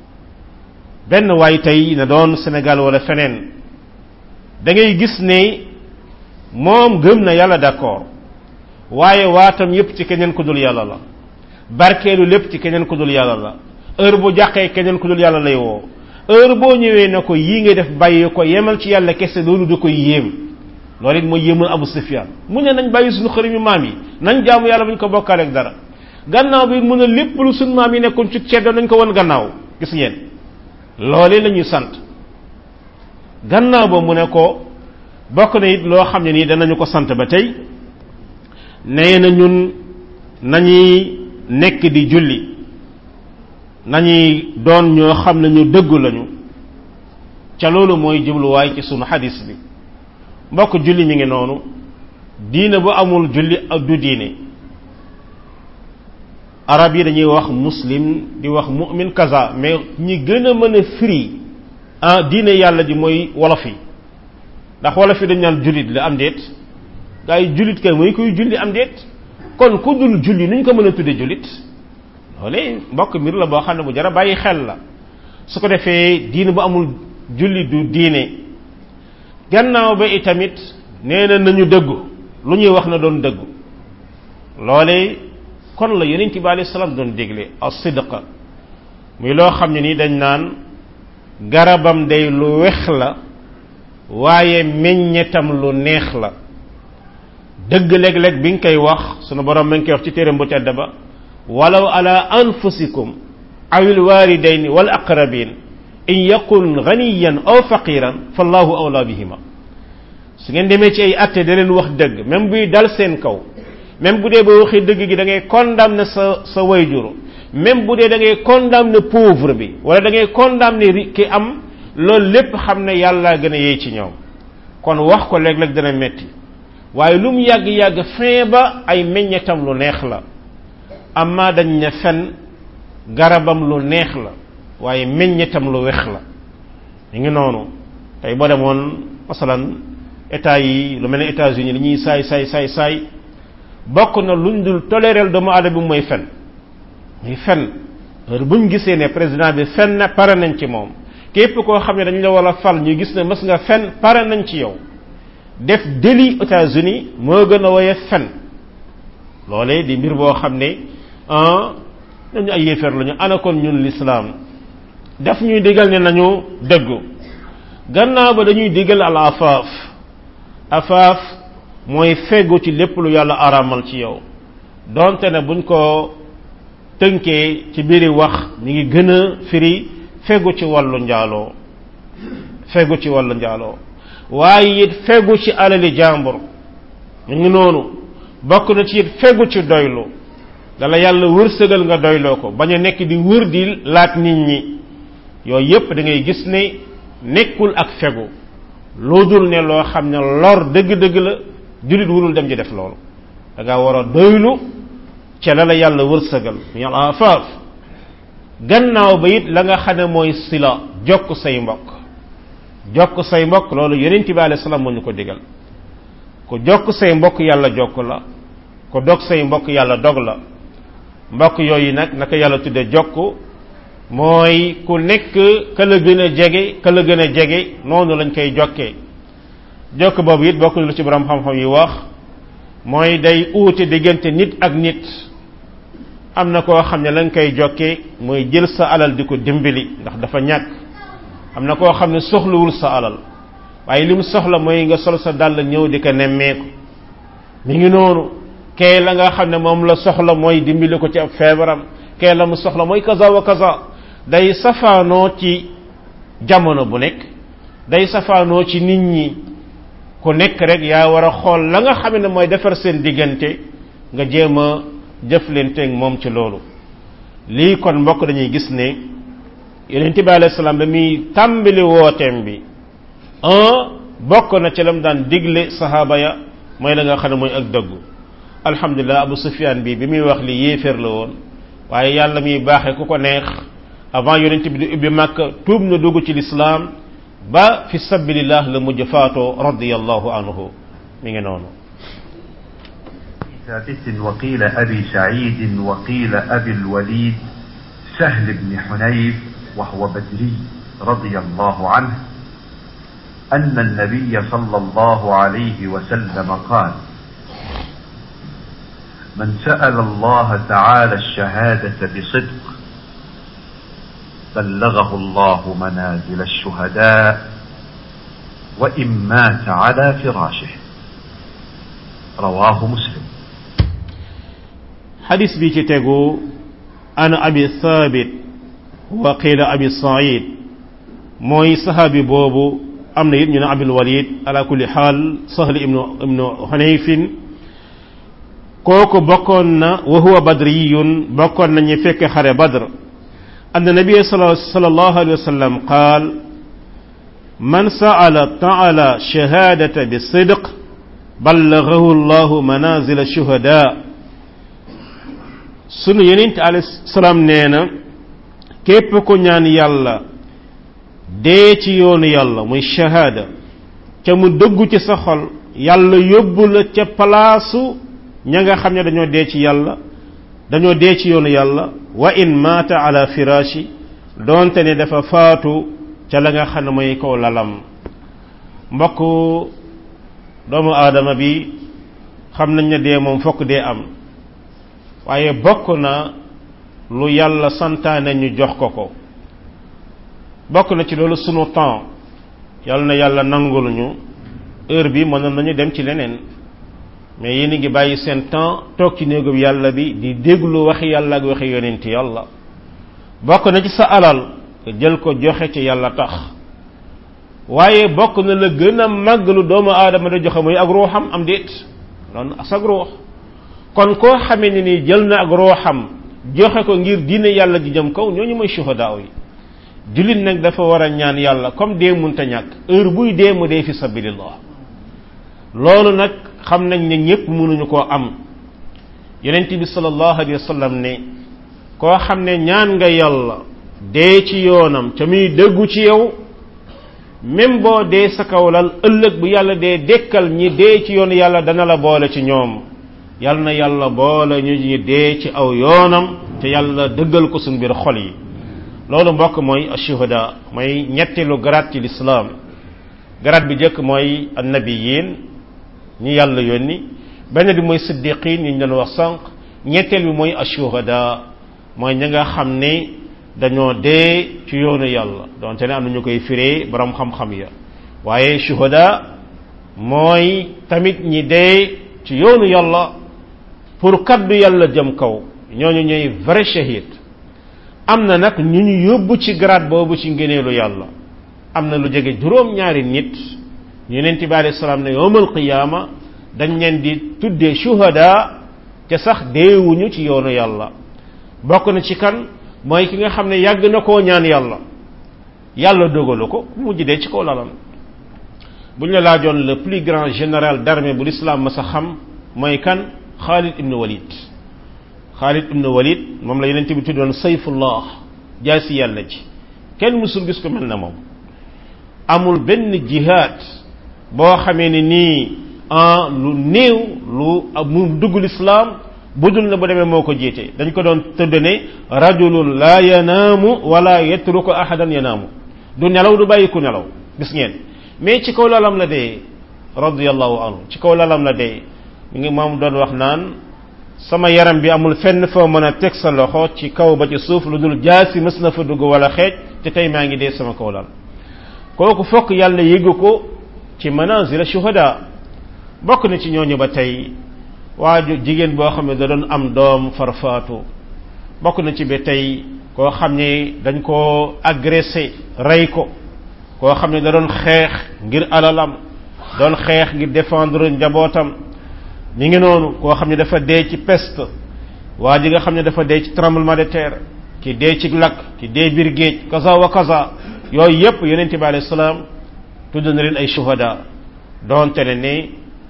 benn waay tey na doon Sénégal wala feneen da ngay gis ne moom gëm na yàlla d'accord waaye waatam yépp ci keneen ku dul yàlla la barkeelu lépp ci keneen ku dul yàlla la heure bu jàqee keneen ku dul yàlla lay woo heure boo ñëwee na ko yii nga def bàyyi ko yemal ci yàlla kese loolu da koy yéem loolu it mooy yéemal Abu Sufyan mu ne nañ bàyyi suñu xërëm yu maam yi nañ jaamu yàlla bu ñu ko bokkaaleeg dara gannaaw bi mu ne lépp lu suñu maam yi nekkoon ci ceddo nañ ko won gannaaw gis ngeen loolee la ñuy sant gannaaw ba mu ne ko bokk na it loo xam ne nii danañu ko sant ba tey nee na ñun nañuy nekk di julli nañuy doon ñoo xam ne ñu dëggu lañu ca loolu mooy jubluwaay ci sunu xadis bi mbokk julli mi ngi noonu diine bu amul julli ak du diine arab yi dañuy wax muslim di wax mu'min kaza mais ñi gën a mën a firi ah diine yàlla ji mooy wolof yi ndax wolof yi dañ naan jullit la am déet gaa yi jullit kay mooy kuy julli am déet kon ku dul julli nu ñu ko mën a tudde jullit loolee mbokk mbir la boo xam ne bu jara bàyyi xel la su ko defee diine bu amul julli du diine gannaaw ba itamit nee na nañu dëggu lu ñuy wax na doon dëggu loole kon la yonent bi alayhi salaam doon dégle as-sidqa muy loo xam ne ni dañ naan garabam day lu wex la waaye meññetam lu neex la dëgg léeg-léeg bi nga koy wax sunu borom ma ngi koy wax ci téeram bu tedd ba walaw ala anfusikum awil walidaini wal aqrabin in yakun ganiyan aw faqiran fallahu awla bihima su ngeen demee ci ay atte da leen wax dëgg même buy dal seen kaw même bu dee ba waxee dëgg gi da ngay condamner sa sa wayjur même bu dee da ngay condamner pauvre bi wala da ngay condamner ki am loolu lépp xam ne yàlla gën a yey ci ñoom kon wax ko léeg-léeg dana metti waaye lu mu yàgg-yàgg fin ba ay meññetam lu neex la amma dañ ne fen garabam lu neex la waaye meññetam lu wex la ñu ngi noonu tey boo demoon masalan état yi lu mel ne États-Unis li ñuy saay saay saay saay bokk na luñ dul tolérer doomu aadama bi mooy fen muy fen heure buñ gisee ne président bi fen na pare nañ ci moom képp koo xam ne dañ la war a fal ñu gis ne mës nga fen pare nañ ci yow def délit États-Unis moo gën a woye fen loolee di mbir boo xam ne ah dañu ay yéefar lañu ana kon ñun lislaam daf ñuy digal ne nañu dëggu gannaaw ba dañuy digal al afaaf afaaf mooy feggu ci lépp lu yàlla araamal ci yow donte ne buñ ko tënkee ci biiri wax mi ngi gën a firi feggu ci wàllu njaaloo feggu ci wàllu njaaloo waaye it feggu ci alali jàmbur mu ngi noonu bokk na ci it feggu ci doylu dala yàlla wërsëgal nga doyloo ko bañ a nekk di wër di laat nit ñi yooyu yépp da ngay gis ne nekkul ak fegu loo dul ne loo xam ne lor dëgg-dëgg la jullit wurul dem ji def loolu da nga war a doylu ca la la yàlla wërsëgal mu yàlla afaaf gannaaw ba it la nga xam ne mooy sila jokk say mbokk jokk say mbokk loolu yonent bi alayhi salaam moo ñu ko digal ku jokk say mbokk yàlla jokk la ku dog say mbokk yàlla dog la mbokk yooyu nag naka yàlla tudde jokk mooy ku nekk ka la gën a jege ka la gën a jege noonu lañ koy jokkee jokk boobu it bokk lu ci borom xam-xam yi wax mooy day uute diggante nit ak nit am na koo xam ne lañ koy jokkee mooy jël sa alal di ko dimbali ndax dafa ñàkk am na koo xam ne soxlawul sa alal waaye li mu soxla mooy nga sol sa dàll ñëw di ko nemmeeku mi ngi noonu kee la nga xam ne moom la soxla mooy dimbali ko ci ab feebaram kee la mu soxla mooy kaza wa kaza day safaanoo ci jamono bu nekk day safaanoo ci nit ñi ku nekk rek yaa war a xool la nga xam ne mooy defar seen diggante nga jéem a jëflanteeg moom ci loolu lii kon mbokk dañuy gis ne yonent bi alayhi salaam ba muy tàmbali wooteem bi un bokk na ci lam daan digle sahaaba ya mooy la nga xam ne mooy ak dëggu alhamdulilah abu sufyan bi bi muy wax li yéeféer la woon waaye yàlla muy baaxee ku ko neex avant yonent bi di ubbi màkka tuub na dugg ci lislaam ba fi sabilillah la mujj faatoo radiyallahu anhu mi ngi noonu ثابت وقيل أبي سعيد وقيل أبي الوليد سهل بن حنيف وهو بدري رضي الله عنه أن النبي صلى الله عليه وسلم قال من سأل الله تعالى الشهادة بصدق بلغه الله منازل الشهداء وإن مات على فراشه رواه مسلم حديث بي تيغو أنا أبي ثابت وقيل أبي سعيد موي صحابي بوبو أمنا يدنا أبي الوليد على كل حال سهل ابن ابن حنيف kooku bokkoon na wa huwa badriyun bokkoon na ñu fekk xare badr anna nabiya sallallahu alayhi wa sallam qaal man sa'ala ta'ala shahadata bi sidq ballaghahu allahu manazil shuhada sunu yonent alayhi salaam nee na képp ku ñaan yàlla dee ci yoonu yàlla muy shahada ca mu dëggu ci sa xol yàlla yóbbu la ca palaasu ña nga xam ne dañoo dee ci yàlla dañoo dee ci yoonu yàlla wa in maata ala firashi doonte ne dafa faatu ca la nga xam ne mooy kaw lalam mbokk doomu aadama bi xam nañ ne dee moom fokk dee am waaye bokk na lu yàlla santaane ñu jox ko ko bokk na ci loolu sunu temps yàlla na yàlla nangul ñu heure bi mënoon nañu dem ci leneen mais yéen a ngi bàyyi seen temps toog ci néegub yàlla bi di déglu waxi yàlla ak waxi yonent yàlla bokk na ci sa alal nga jël ko joxe ci yàlla tax waaye bokk na la gën a màgg lu doomu aadama da joxe muy ak ruuxam am déet loolu ak sag ruux kon koo xamee ne ni jël na ak ruuxam joxe ko ngir diine yàlla ji jëm kaw ñooñu mooy shuhadaa yi jullit nag dafa war a ñaan yàlla comme dee munta ñàkk heure buy dee mu dee fi sabilillah loolu nag xam nañ ne ñépp mënuñu koo am yonent bi sallallahu alayhi wa sallam ne koo xam ne ñaan nga yàlla dee ci yoonam ca muy dëggu ci yow même boo dee sa kawlal ëllëg bu yàlla dee dekkal ñi dee ci yoonu yàlla dana la boole ci ñoom yàlla na yàlla boole ñu ñi dee ci aw yoonam te yàlla dëggal ko suñ biir xol yi loolu mbokk mooy ashuhada mooy ñetteelu garaat ci lislaam garaat bi jëkk mooy annabiyin ñi yàlla yónni benn bi mooy siddiqin ñu doon wax sànq ñetteel bi mooy ashuhada mooy ñi nga xam ne dañoo dee ci yoonu yàlla donte ne am na ñu koy firee borom xam-xam ya waaye shuhada mooy tamit ñi dee ci yoonu yàlla pour kaddu yàlla jëm kaw ñooñu ñooy vrai shahid am na nag ñu ñu yóbbu ci grade boobu ci ngëneelu yàlla am na lu jege juróom-ñaari nit yonent bi alayhi salaam ne yowmal qiyaama dañ leen di tuddee shuhada te sax deewuñu ci yoonu yàlla bokk na ci kan mooy ki nga xam ne yàgg na koo ñaan yàlla yàlla dogalu ko mujj dee ci kaw lalam bu ñu la laajoon le plus grand général d'armée bu l'islam ma sa xam mooy kan Khalid ibn Walid Khalid ibn Walid moom la yonent bi tuddoon sayfullah jaasi yàlla ji kenn mësul gis ko mel na moom amul benn jihaad boo xamee ne nii lu néew lu mu dugg l'islam budul na bu demee moo ko jiite dañ ko doon tëdd ne rajulun la yanaamu wala yatruku ahadan yanaamu du nelaw du bàyyi ku nelaw gis ngeen mais ci kaw lalam la dee radiyallahu anhu ci kaw lalam la dee mi ngi moom doon wax naan sama yaram bi amul fenn foo mën a teg sa loxo ci kaw ba ci suuf lu dul jaasi mës na fa dugg wala xeej te tey maa ngi dee sama kaw lal kooku fokk yàlla yëgu ko ci manazil shuhada bokk na ci ñooñu ba tey waaju jigéen boo xam ne da doon am doom farfaatu bokk na ci ba tey koo xam ne dañ koo agressé rey ko koo xam ne da doon xeex ngir alalam doon xeex ngir défendre njabootam ñi ngi noonu koo xam ne dafa dee ci peste waa ji nga xam ne dafa dee ci tremblement de terre ki dee ci lakk ki dee biir géej kaza wa kaza yooyu yépp yonent bi alayhi salaam tudd na leen ay shuhada doonte ne ne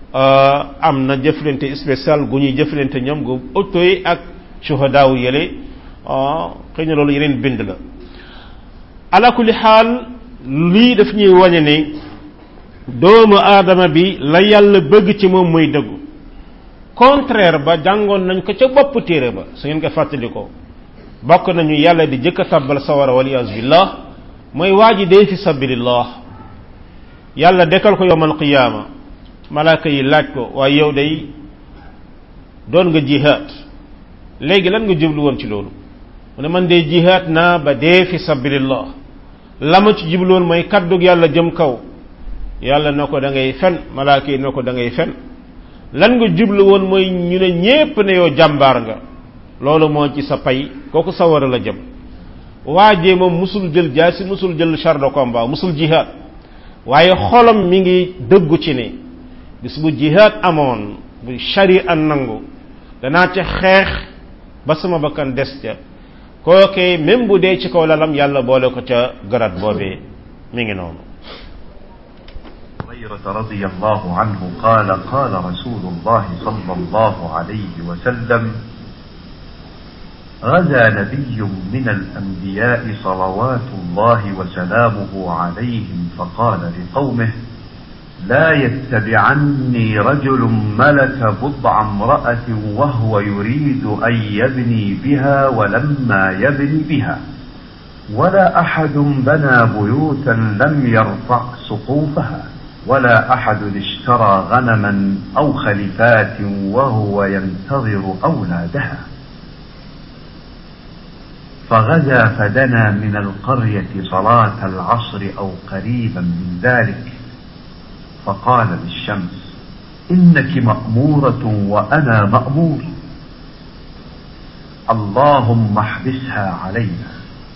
am na jëflante spécial gu ñuy jëflante ñoom gu auto yi ak shuhada wu yële xëy na loolu yeneen bind la ala kulli xaal lii daf ñuy wañe ne doomu aadama bi la yàlla bëgg ci moom muy dëggu contraire ba jàngoon nañ ko ca bopp téere ba su ngeen ko fàttali ko bokk nañu yàlla di jëkk a tàbbal sawara waliyas billah mooy waa ji dee fi sabilillah yàlla dekkal ko yowmal qiyaama malaaka yi laaj ko waaye yow day doon nga jihaad léegi lan nga jublu woon ci loolu mu ne man de jihaad naa ba dee fi sabilillah la ma ci jublu woon mooy kaddug yàlla jëm kaw yàlla na ko da ngay fen malaaka yi na ko da ngay fen lan nga jublu woon mooy ñu ne ñépp ne yow jàmbaar nga loolu moo ci sa pay kooku sawara la jëm waajee moom musul jël jaasi musul jël char de combat musul jihaad waaye xolam mi ngi dëggu ci ne bis bu jihaad amoon bu sharia nangu danaa ca xeex ba sama bakkan des ca kookee même bu dee ci kaw lalam yàlla boole ko ca garat boobee mi ngi noonu هريرة رضي الله عنه قال قال رسول الله صلى الله عليه وسلم غزا نبي من الأنبياء صلوات الله وسلامه عليهم فقال لقومه لا يتبعني رجل ملك بضع امرأة وهو يريد أن يبني بها ولما يبني بها ولا أحد بنى بيوتا لم يرفع سقوفها ولا أحد اشترى غنما أو خلفات وهو ينتظر أولادها فغزا فدنا من القرية صلاة العصر أو قريبا من ذلك فقال للشمس إنك مأمورة وأنا مأمور اللهم احبسها علينا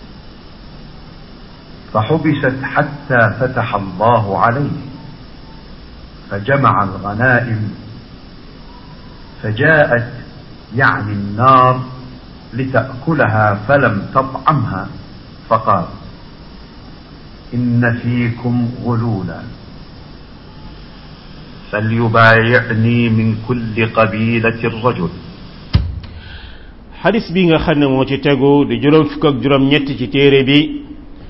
فحبست حتى فتح الله عليه فجمع الغنائم فجاءت يعني النار لتأكلها فلم تطعمها فقال إن فيكم غلولا فليبايعني من كل قبيلة رجل xadis bi nga xam ne moo ci tegu di juróom fukk ak juróom ñett ci téere bi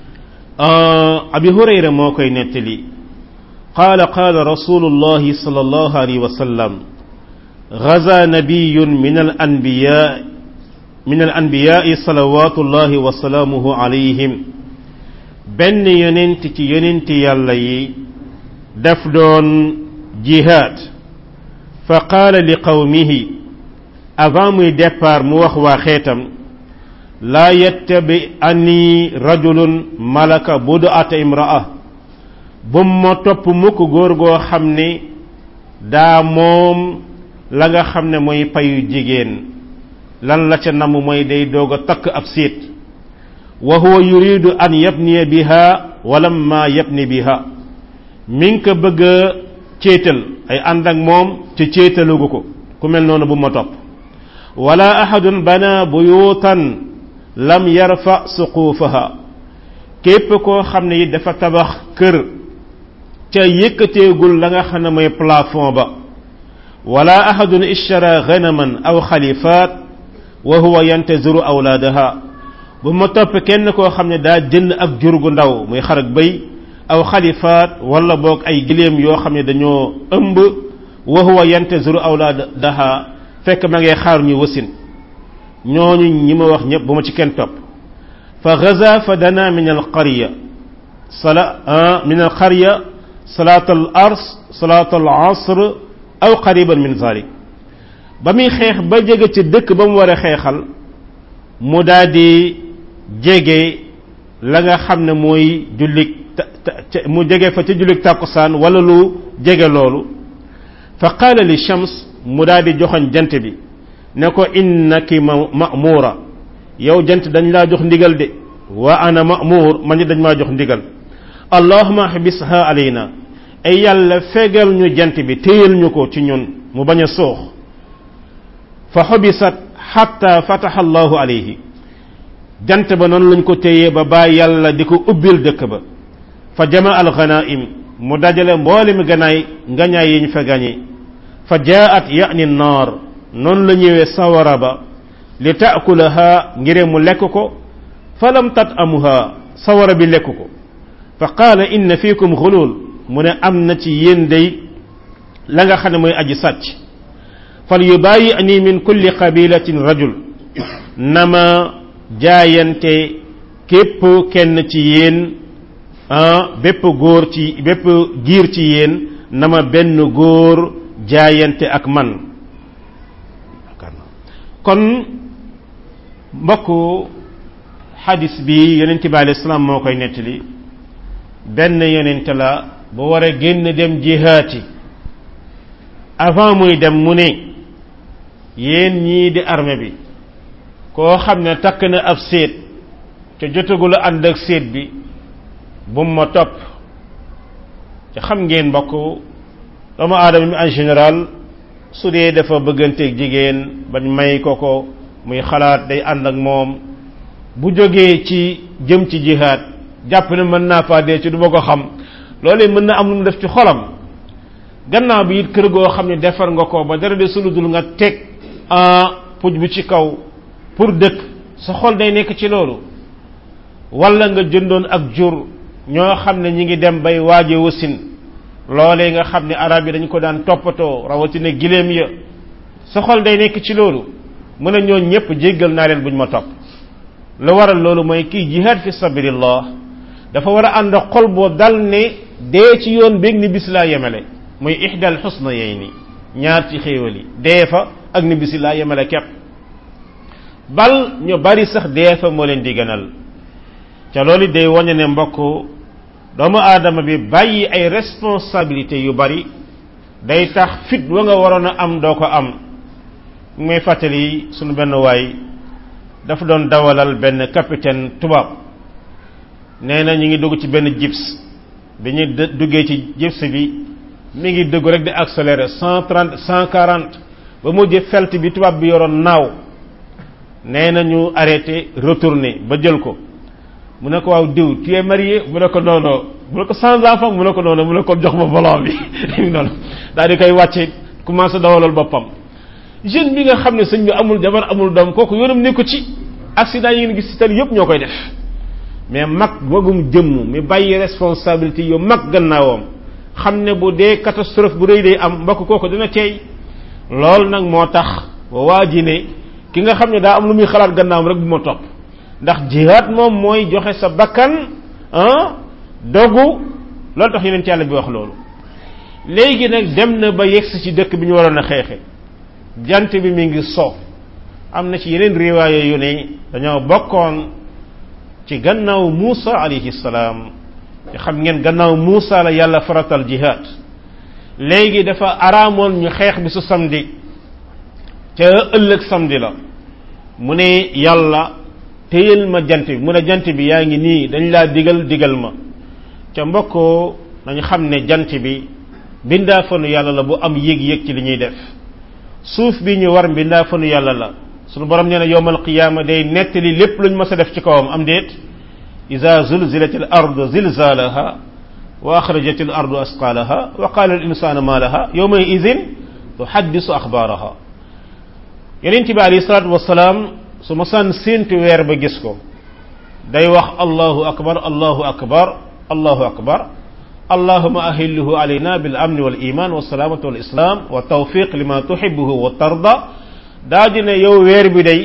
abi hurayra moo koy nettali qaala qaala rasulullahi sallallahu alayhi wa sallam غزا نبي من الأنبياء من الأنبياء صلوات الله وسلامه عليهم benn yonent ci yonent yàlla yi daf doon jihaad fa qaala li qawmihi avant muy départ mu wax waa xeetam laa yettabi ani rajulun malaka budu ata imraa bum ma topp mukk góor goo xam ne daa moom la nga xam ne mooy payu jigéen lan la ca namm mooy day doog a takk ab séet wa huwa yuridu an yabniya biha walamma yabni biha mi ngi ko bëgg a céetal ay ànd ak moom ca céetalugu ko ku mel noonu bu ma topp wala ahadun bana buyutan lam yarfa suquufaha képp koo xam ne it dafa tabax kër ca yëkkateegul la nga xam ne mooy plafond ba wala ahadun ishtara ganaman aw xalifaat wa huwa yantaziru awlaadaha bu ma topp kenn koo xam ne daa jënd ak jur gu ndaw muy xar ak bëy aw xalifaat wala boog ay giléem yoo xam ne dañoo ëmb wa huwa yantaziru awlaadaha fekk ma ngay xaar ñu wasin ñooñu ñi ma wax ñëpp bu ma ci kenn topp fa gaza fa dana min al qarya sala min al qarya salaat al ars salaat al asr aw qariban min zalik ba muy xeex ba jege ci dëkk ba mu war a xeexal mu daal di jege la nga xam ne mooy jullik mu jege fa ca jullik tàkkusaan wala lu jege loolu fa qaala li shams mu daal di joxoñ jant bi ne ko innaki ma'mura yow jant dañ laa jox ndigal de wa ana ma'mur man dañ maa jox ndigal allahumma habisha alayna ay yàlla fegal ñu jant bi téyal ñu ko ci ñun mu bañ a soox fa xubisat xatta fataha allahu alayhi jant ba noonu lañ ko téyee ba bàyyi yàlla di ko ubbil dëkk ba fa jama al ghanaim mu dajale mboole mi ganaay ngañaay yiñ fa gañe fa jaat yani naar noonu la ñëwee sawara ba li taakulaha ngire mu lekk ko fa lam tat amuha sawara bi lekk ko fa qaala inna fiikum xulul mu ne am na ci yéen day la nga xam ne mooy aji sàcc fal yubayi ani min kulli qabilatin rajul nama jaayante képp kenn ci yéen ah bépp góor ci bépp giir ci yéen nama benn góor jaayante ak man kon mbokku xadis bi yonente bi alayhi salaam moo koy nettali benn yonente la bu war a génn dem jihaati avant muy dem mu ne yéen ñii di armée bi koo xam ne takk na ab séet te jotagul a ànd ak séet bi bu ma topp te xam ngeen mbokk doomu aadama mi en général su dee dafa bëgganteeg jigéen bañ may ko ko muy xalaat day ànd ak moom bu jógee ci jëm ci jihaad jàpp ne mën naa faa dee ci du ma ko xam loolee mën na am lu mu def ci xolam gannaaw bi it kër goo xam ne defar nga ko ba dara de suludul nga teg puj bu ci kaw pour dëkk sa xol day nekk ci loolu wala nga jëndoon ak jur ñoo xam ne ñi ngi dem bay waaje wasin loolee nga xam ne arab yi dañ ko daan toppatoo rawatina giléem ya sa xol day nekk ci loolu mën a ñoo ñëpp jéggal naa leen buñ ma topp lu waral loolu mooy kii jihaad fi sabilillah dafa war a ànd xol boo dal ne dee ci yoon béeg ni bis laa yemale muy ihdal xusna yey ni ñaar ci xéewal yi dee fa ak ni bisi laa yemale képp bal ñu bari sax dee fa moo leen di gënal ca loolu day wañe ne mbokk doomu aadama bi bàyyi ay responsabilité yu bari day tax fit wa nga waroon a am doo ko am muy fàttali sunu benn waay dafa doon dawalal benn capitaine tubaab nee na ñu ngi dugg ci benn jips bi ñu duggee ci jips bi mi ngi dugg rek di accélérer cent trente cent quarante ba mujj felt bi tubaab bi yoroon naaw nee na ñu arrêté retourné ba jël ko mu ne ko waaw diw tu es marié mu ne ko non non mu ne ko sans enfant mu ne ko non non mu ne ko jox ma volant bi noonu daal di koy wàcce commencé dawalal boppam jeune bi nga xam ne sëñ bi amul jabar amul doom kooku yoonam nekku ci accident yi ngeen gis ci tali yëpp ñoo koy def mais mag wagum jëmm mi bàyyi responsabilité yu mag gannaawam xam ne bu dee catastrophe bu rëy day am mbokk kooku dina teey loolu nag moo tax waa ji ne ki nga xam ne daa am lu muy xalaat gannaawam rek bu ma topp ndax jihaad moom mooy joxe sa bakkan ah dogu loolu tax yeneen ci yàlla bi wax loolu léegi nag dem na ba yegsi ci dëkk bi ñu waroon a xeexe jant bi mi ngi so am na ci yeneen riwaaye yu ne dañoo bokkoon ci gannaaw Muusa alayhi salaam te xam ngeen gannaaw Muusa la yàlla faratal jihaad léegi dafa araamoon ñu xeex bi su samedi ca ëllëg samedi la mu ne yàlla téyel ma jant bi mu ne jant bi yaa ngi nii dañ laa digal digal ma ca mbokkoo nañu xam ne jant bi mbindaa fanu yàlla la bu am yéeg-yéeg ci li ñuy def suuf bi ñu war mbindaa fanu yàlla la sunu borom nee na yowmal qiyaama day nettali lépp luñ mës a def ci kawam am déet ida zulzilat al ardu zilzalaha wa axrajat al ardu asqalaha wa qala al insanu ma laha yowma idin tuhaddisu axbaaraha yeneen bi alayhi salaatu wasalaam su ma sànn séentu weer ba gis ko day wax allahu akbar allahu akbar allahu akbar allahuma ahilluhu alayna bil amni wal iman wa salaamati wal islam wa tawfiq lima tuhibbuhu wa tarda daa di ne yow weer bi day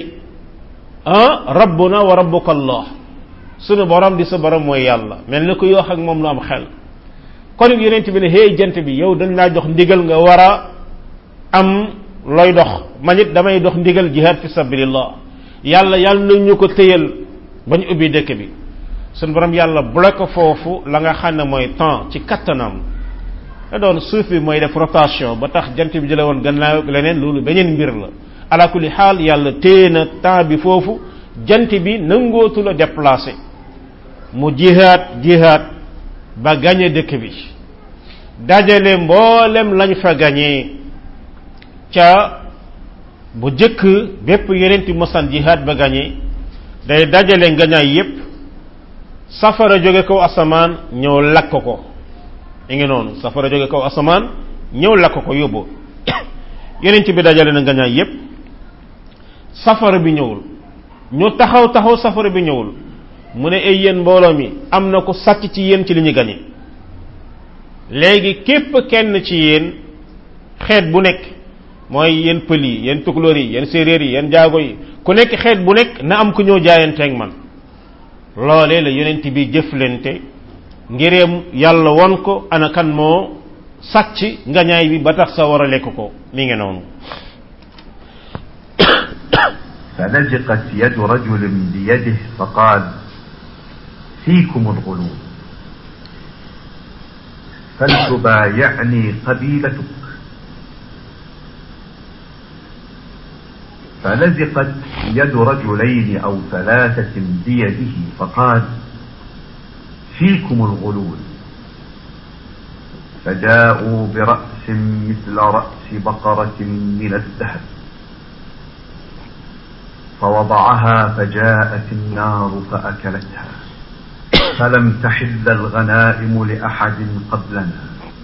ah rabbuna wa rabbuka allah sunu borom di sa borom mooy yàlla mel ni ko yoo ak moom lu am xel kon it yonent bi ne hey jant bi yow dañ laa jox ndigal nga war a am looy dox man it damay dox ndigal jihad fi sabilillah yàlla yàlla na ñu ko téyal bañ ubbi dëkk bi sunu borom yàlla bloqué foofu la nga xam ne mooy temps ci kattanam da doon suuf bi mooy def rotation ba tax jant bi jële woon gannaaw leneen loolu beneen mbir la ala kulli xaal yàlla téye na temps bi foofu jant bi nangootu la déplacé mu jihaat jihaat ba gañe dëkk bi dajale mboolem lañ fa gañee ca bu jëkk bépp yenenti mosan jihaat ba gañe day dajale ngañaay yépp safara jóge kaw asamaan ñëw lakk ko mi ngi noonu safara jóge kaw asamaan ñëw lakk ko yóbbu yenent bi dajale na ngañaay yépp safara bi ñëwul ñu taxaw taxaw safara bi ñëwul mu ne ay yéen mbooloo mi am na ko sàcc ci yéen ci li ñu gañe léegi képp kenn ci yéen xeet bu nekk mooy yéen pël yi yéen tukulóor yi yéen séeréer yi yéen jaago yi ku nekk xeet bu nekk na am ku ñëw jaayanteeg man loolee la yonent bi jëflante ngireem yàlla won ko ana kan moo sàcc ngañaay bi ba tax sa war a lekk ko mi ngi noonu فلزقت يد رجل بيده فقال فيكم الغلول فلتبايعني قبيلتك فلزقت يد رجلين او ثلاثة بيده فقال فيكم الغلول فجاءوا برأس مثل رأس بقرة من الذهب فوضعها فجاءت النار فأكلتها فلم تحل الغنائم لأحد قبلنا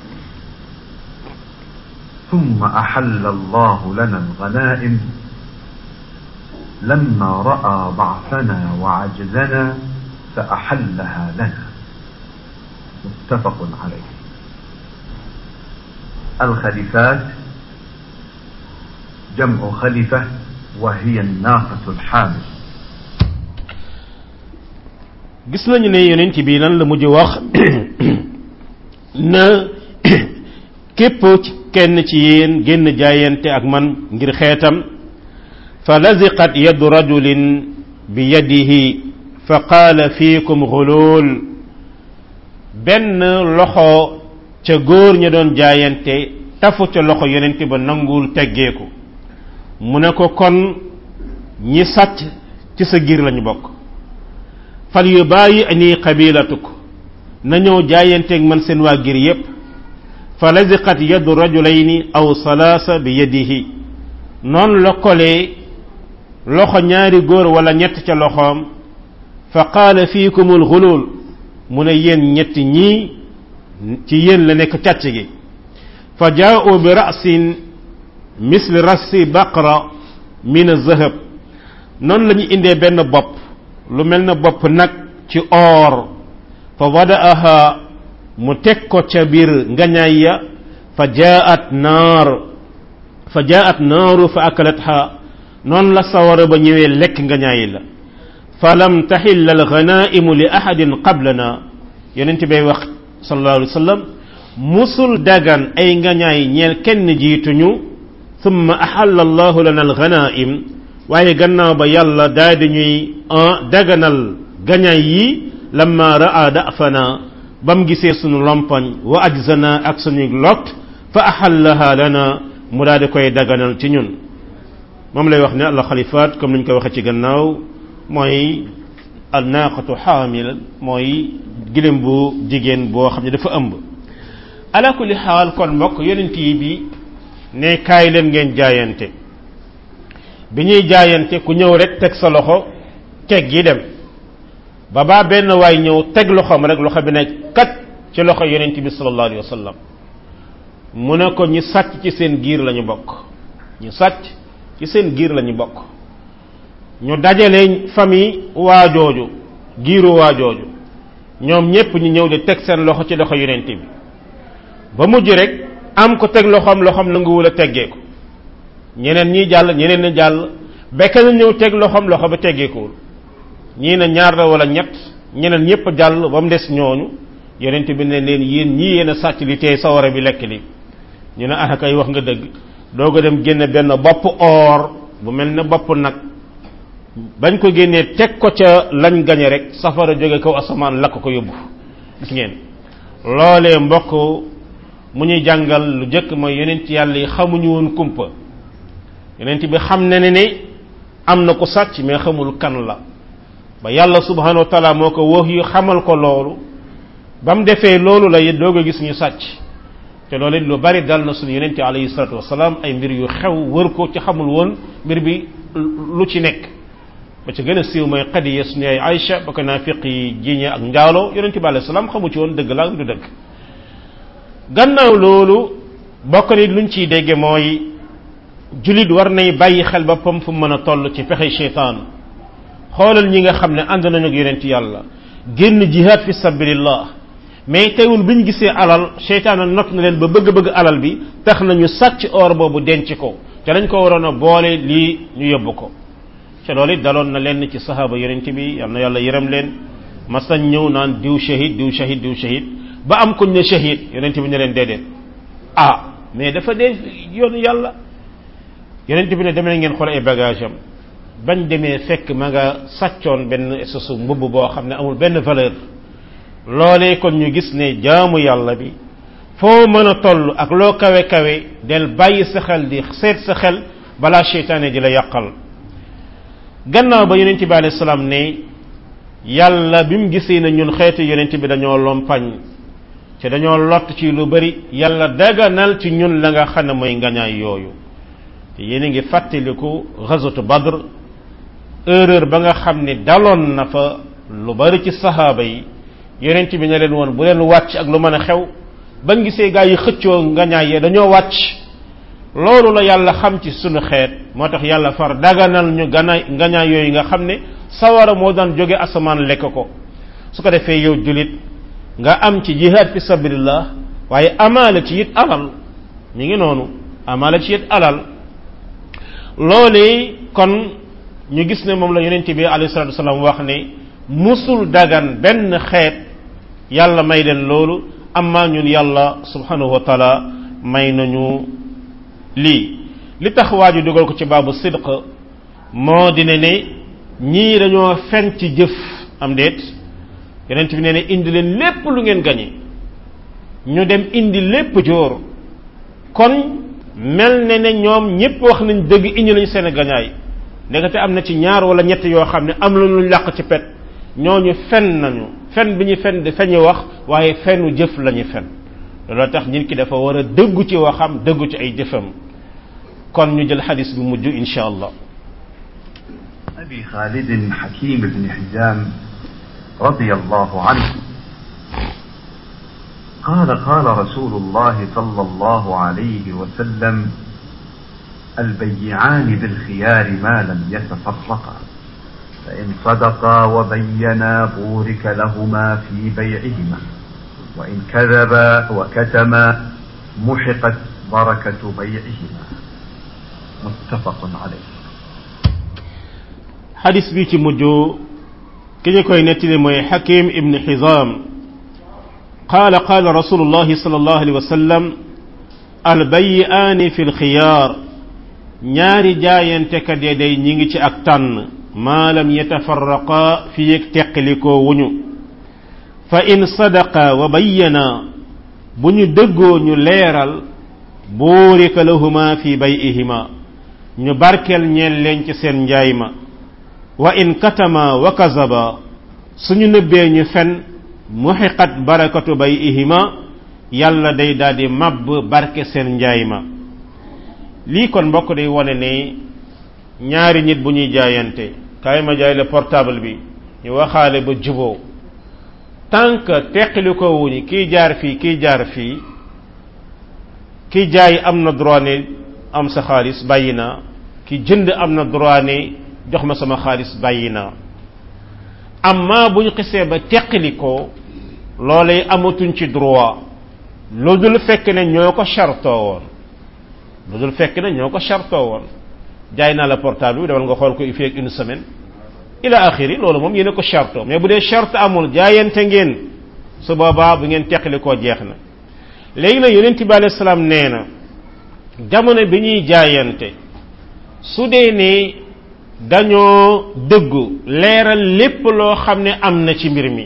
ثم أحل الله لنا الغنائم لما رأى ضعفنا وعجزنا فأحلها لنا متفق عليه الخليفات جمع خليفة وهي الناقة الحامل gis nañu ne yonent bi lan la mujj wax na képp kenn ci yéen génn jaayante ak man ngir xeetam fa laziqat yadu rajulin bi yadihi fa qaala fiikum xulul benn loxo ca góor ña doon jaayante tafu ca loxo yonent ba nanguwul teggeeku mu ne ko kon ñi sàcc ci sa giir lañu bokk fal yu bàyyi ani qabilatuk na ñëw jaayanteeg man seen waa giir yépp fa laziqat yadu rajulayni aw salaasa bi yadihi noonu la kolee loxo ñaari góor wala ñett ca loxoom fa qaala fiikumul xulul mu ne yéen ñetti ñii ci yéen la nekk càcc gi fa jaa'u bi ra'sin misli rasi baqra min az-zahab noonu la ñu indee benn bopp lu mel na bopp nag ci or fa wada'aha mu teg ko ca biir ngañaay ya fa jaa'at naar fa jaa'at naaru fa akalatha noonu la sawara ba ñëwee lekk ngañaay la fa lam taxil alganaimu li ahadin qablana yonent bay wax sallallahu alayhi wa sallam musul dagan ay ngañaay ñeel kenn jiituñu thumma axalla allahu lana alganaim waaye gannaaw ba yàlla daal di ñuy daganal gañaay yi lamma raa dafana ba mu gisee sunu lompañ wa ajzana ak suñu lot fa axallaha lana mu daal di koy daganal ci ñun moom lay wax ne allah xalifaat comme niñ ko waxee ci gannaaw mooy al naaqatu xaamil mooy gilem bu jigéen boo xam ne dafa ëmb ala kulli xaal kon mbokk yonent yi bi ne kaay leen ngeen jaayante bi ñuy jaayante ku ñëw rek teg sa loxo teg yi dem ba baa benn waay ñëw teg loxoom rek loxo bi ne kat ci loxo yonent bi sallallahu alayhi wa sallam mu ne ko ñi sàcc ci seen giir lañu bokk ñu sàcc ci seen giir lañu bokk ñu dajale famille waajooju giiru waajooju ñoom ñépp ñu ñëw di teg seen loxo ci loxo yonent bi ba mujj rek am ko teg loxoom loxoom nanguwul a teggee ko ñeneen ñi jàll ñeneen ñi jàll bekk na ñëw teg loxoom loxo ba teggeekuwul ñii na ñaar la wala ñett ñeneen ñépp jàll ba mu des ñooñu yonent bi ne leen yéen ñii yéen a sàcc li tey sawara bi lekk li ñu ne ah kay wax nga dëgg doog a dem génne benn bopp or bu mel ne bopp nag bañ ko génnee teg ko ca lañ gañe rek safara jóge kaw asamaan lakk ko yóbbu gis ngeen loolee mbokk mu ñuy jàngal lu jëkk mooy yonent yàlla yi xamuñu woon kumpa yonent bi xam ne ne ne am na ko sàcc mais xamul kan la ba yàlla subhanahu wa taala moo ko wax yu xamal ko loolu ba mu defee loolu la it doog a gis ñu sàcc te loolu it lu bari dal na suñu yonente alayhi salatu wasalaam ay mbir yu xew wër ko ci xamul woon mbir bi lu ci nekk ba ci gën a siiw mooy xadiya suñu ay Aïcha ba ko naafiq yi jiiñe ak njaaloo yonente bi alayhi salaam xamu ci woon dëgg la du dëgg gannaaw loolu bokk ni luñ ciy dégge mooy julit war nay bàyyi xel boppam fu mën a toll ci pexe cheytaan xoolal ñi nga xam ne ànd nañu ak yonent yàlla génn jihaad fi sabilillah mais teewul bi ñu gisee alal cheytaan not na leen ba bëgg-bëgg alal bi tax nañu sàcc or boobu denc ko te lañ ko waroon a boole lii ñu yóbbu ko te loolu it daloon na leen ci sahaaba yonent bi yal na yàlla yërëm leen masañ ñëw naan diw shahid diw shahid diw shahid ba am kuñ ne shahid yonent bi ne leen déedéet ah mais dafa dee yoonu yàlla yonent bi ne demee ngeen xool ay bagage am bañ demee fekk ma nga sàccoon benn espèce mbubb boo xam ne amul benn valeur loolee kon ñu gis ne jaamu yàlla bi foo mën a toll ak loo kawe kawe del bàyyi sa xel di seet sa xel balaa seytaane di la yàqal gannaaw ba yonent bi alayhi salaam ne yàlla bi mu gisee na ñun xeetu yonent bi dañoo lompañ te dañoo lott ci lu bari yàlla daganal ci ñun la nga xam ne mooy ngañaay yooyu te yéen a ngi fàttaliku ghazwatu badr erreur ba nga xam ne daloon na fa lu bari ci sahaaba yi yonent bi ne leen woon bu leen wàcc ak lu mën a xew bañ gisee gaa yi xëccoo ngañaay yee dañoo wàcc loolu la yàlla xam ci sunu xeet moo tax yàlla far daganal ñu ganaay ngañaay yooyu nga xam ne sawara moo daan jóge asamaan lekk ko su ko defee yow julit nga am ci jihaad fi sabilillah waaye amaale ci it alal mi ngi noonu amaale ci it alal loolee kon ñu gis ne moom la yonent bi alayhi salatu wasallam wax ne musul dagan benn xeet yàlla may leen loolu amma ñun yàlla subhanahu wa taala may nañu lii li tax waa ji dugal ko ci baabu sidq moo di ne ne ñii dañoo fen ci jëf am déet yonent bi nee ne indi leen lépp lu ngeen gañe ñu dem indi lépp joor kon mel ne ne ñoom ñépp wax nañ dëgg indi nañ seen gañaay ndekete am na ci ñaar wala ñett yoo xam ne am la lu làq ci pet ñooñu fen nañu fen bi ñu fen di feñu wax waaye fenu jëf lañu fen loolu tax nit ki dafa war a dëggu ci waxam dëggu ci ay jëfam kon ñu jël xadis bi mujj insha allah أبي خالد حكيم بن حزام رضي الله عنه قال قال رسول الله صلى الله عليه وسلم البيعان بالخيار ما لم يتفرقا فإن صدقا وبينا بورك لهما في بيعهما وإن كذبا وكتما محقت بركة بيعهما متفق عليه xadis bi ci mujj ki ñu koy nettali mooy xakim ibn xizam qaala qaala rasulullahi sal allahu alayhi wa sallam albayiaani fi lxiyaar ñaari jaayantekat ya day ñi ngi ci ak tànn maa lam yatafarraqa fi yëg teqalikoo wuñu fa in sadaqa wa bayyana bu ñu dëggoo ñu leeral buurika lahuma fi bayihima ñu barkeel ñeen leen ci seen njaay ma wa in katama wa kazaba suñu nëbbee ñu fen muxiqat barakatu bay ihima yàlla day daldi màbb barke seen njaay ma lii kon mbokk day wone ne ñaari nit bu ñuy jaayante kaay ma jaay la portable bi ñu waxaale ba juboo tant que teqali ko wuñu kiy jaar fii kiy jaar fii kiy jaay am na droit ne am sa xaalis bàyyi naa ki jënd am na droit ne jox ma sama xaalis bàyyi naa amma bu ñu xisee ba teqali ko loolee amatuñ ci droit lu dul fekk ne ñoo ko chartoo woon lu dul fekk ne ñoo ko chartoo woon jaay naa la portable bi demal nga xool ko il fait une semaine ila axiri loolu moom yéen a ko chartoo mais bu dee charte amul jaayante ngeen su boobaa bu ngeen teqali koo jeex na léegi nag yonent bi alayhi salaam nee na jamono bi ñuy jaayante su dee ne dañoo dëggu leeral lépp loo xam ne am na ci mbir mi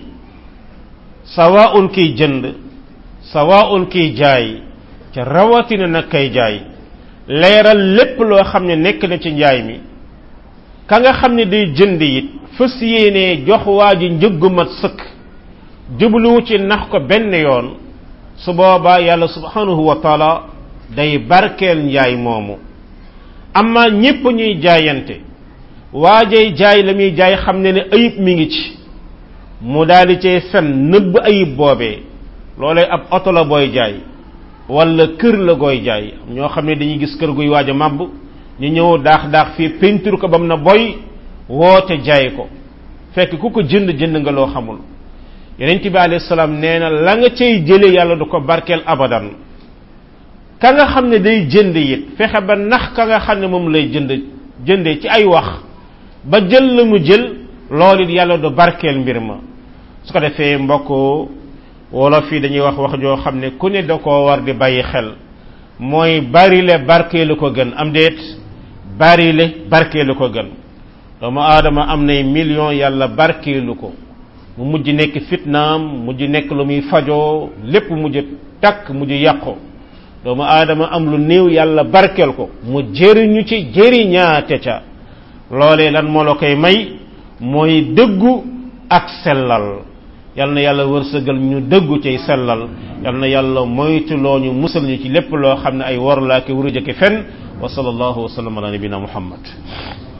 sawaun kiy jënd sawaun kiy jaay ca rawatina nag kay jaay leeral lépp loo xam ne nekk na ci njaay mi ka nga xam ne day jënd it fës yéenee jox waa ji njëggu mat sëkk jubluwu ci nax ko benn yoon su boobaa yàlla subhanahu wa taala day barkeel njaay moomu amma ñépp ñuy jaayante waajay jaay la muy jaay xam ne ne ayib mi ngi ci mu daal di cay fen nëbb ayib boobee loolee ab oto la booy jaay wala kër la gooy jaay ñoo xam ne dañuy gis kër guy waaj a màbb ñu ñëw daax daax fii peinture ko bam na boy woote jaay ko fekk ku ko jënd jënd nga loo xamul yonent bi alayhi salaam nee na la nga cay jële yàlla du ko barkeel abadan ka nga xam ne day jënd it fexe ba nax ka nga xam ne moom lay jënd jënde ci ay wax ba jël la mu jël loolu it yàlla du barkeel mbir ma su ko defee mbokk wolof yi dañuy wax wax joo xam ne ku ne da koo war di bàyyi xel mooy barile barkeelu ko gën am déet barile barkeelu ko gën doomu aadama am nay million yàlla barkeelu ko mu mujj nekk fitnaam mujj nekk lu muy fajoo lépp mujj takk mujj yàqu doomu aadama am lu néew yàlla barkeel ko mu jëriñu ci jëriñaate ca loolee lan moo la koy may mooy dëggu ak sellal yal na yàlla wërsëgal ñu dëggu cay sellal yal na yàlla moytuloo ñu musal ñu ci lépp loo xam ne ay war laa ki wuruj ak fen wa sallallahu wa sallam ala nabina muhammad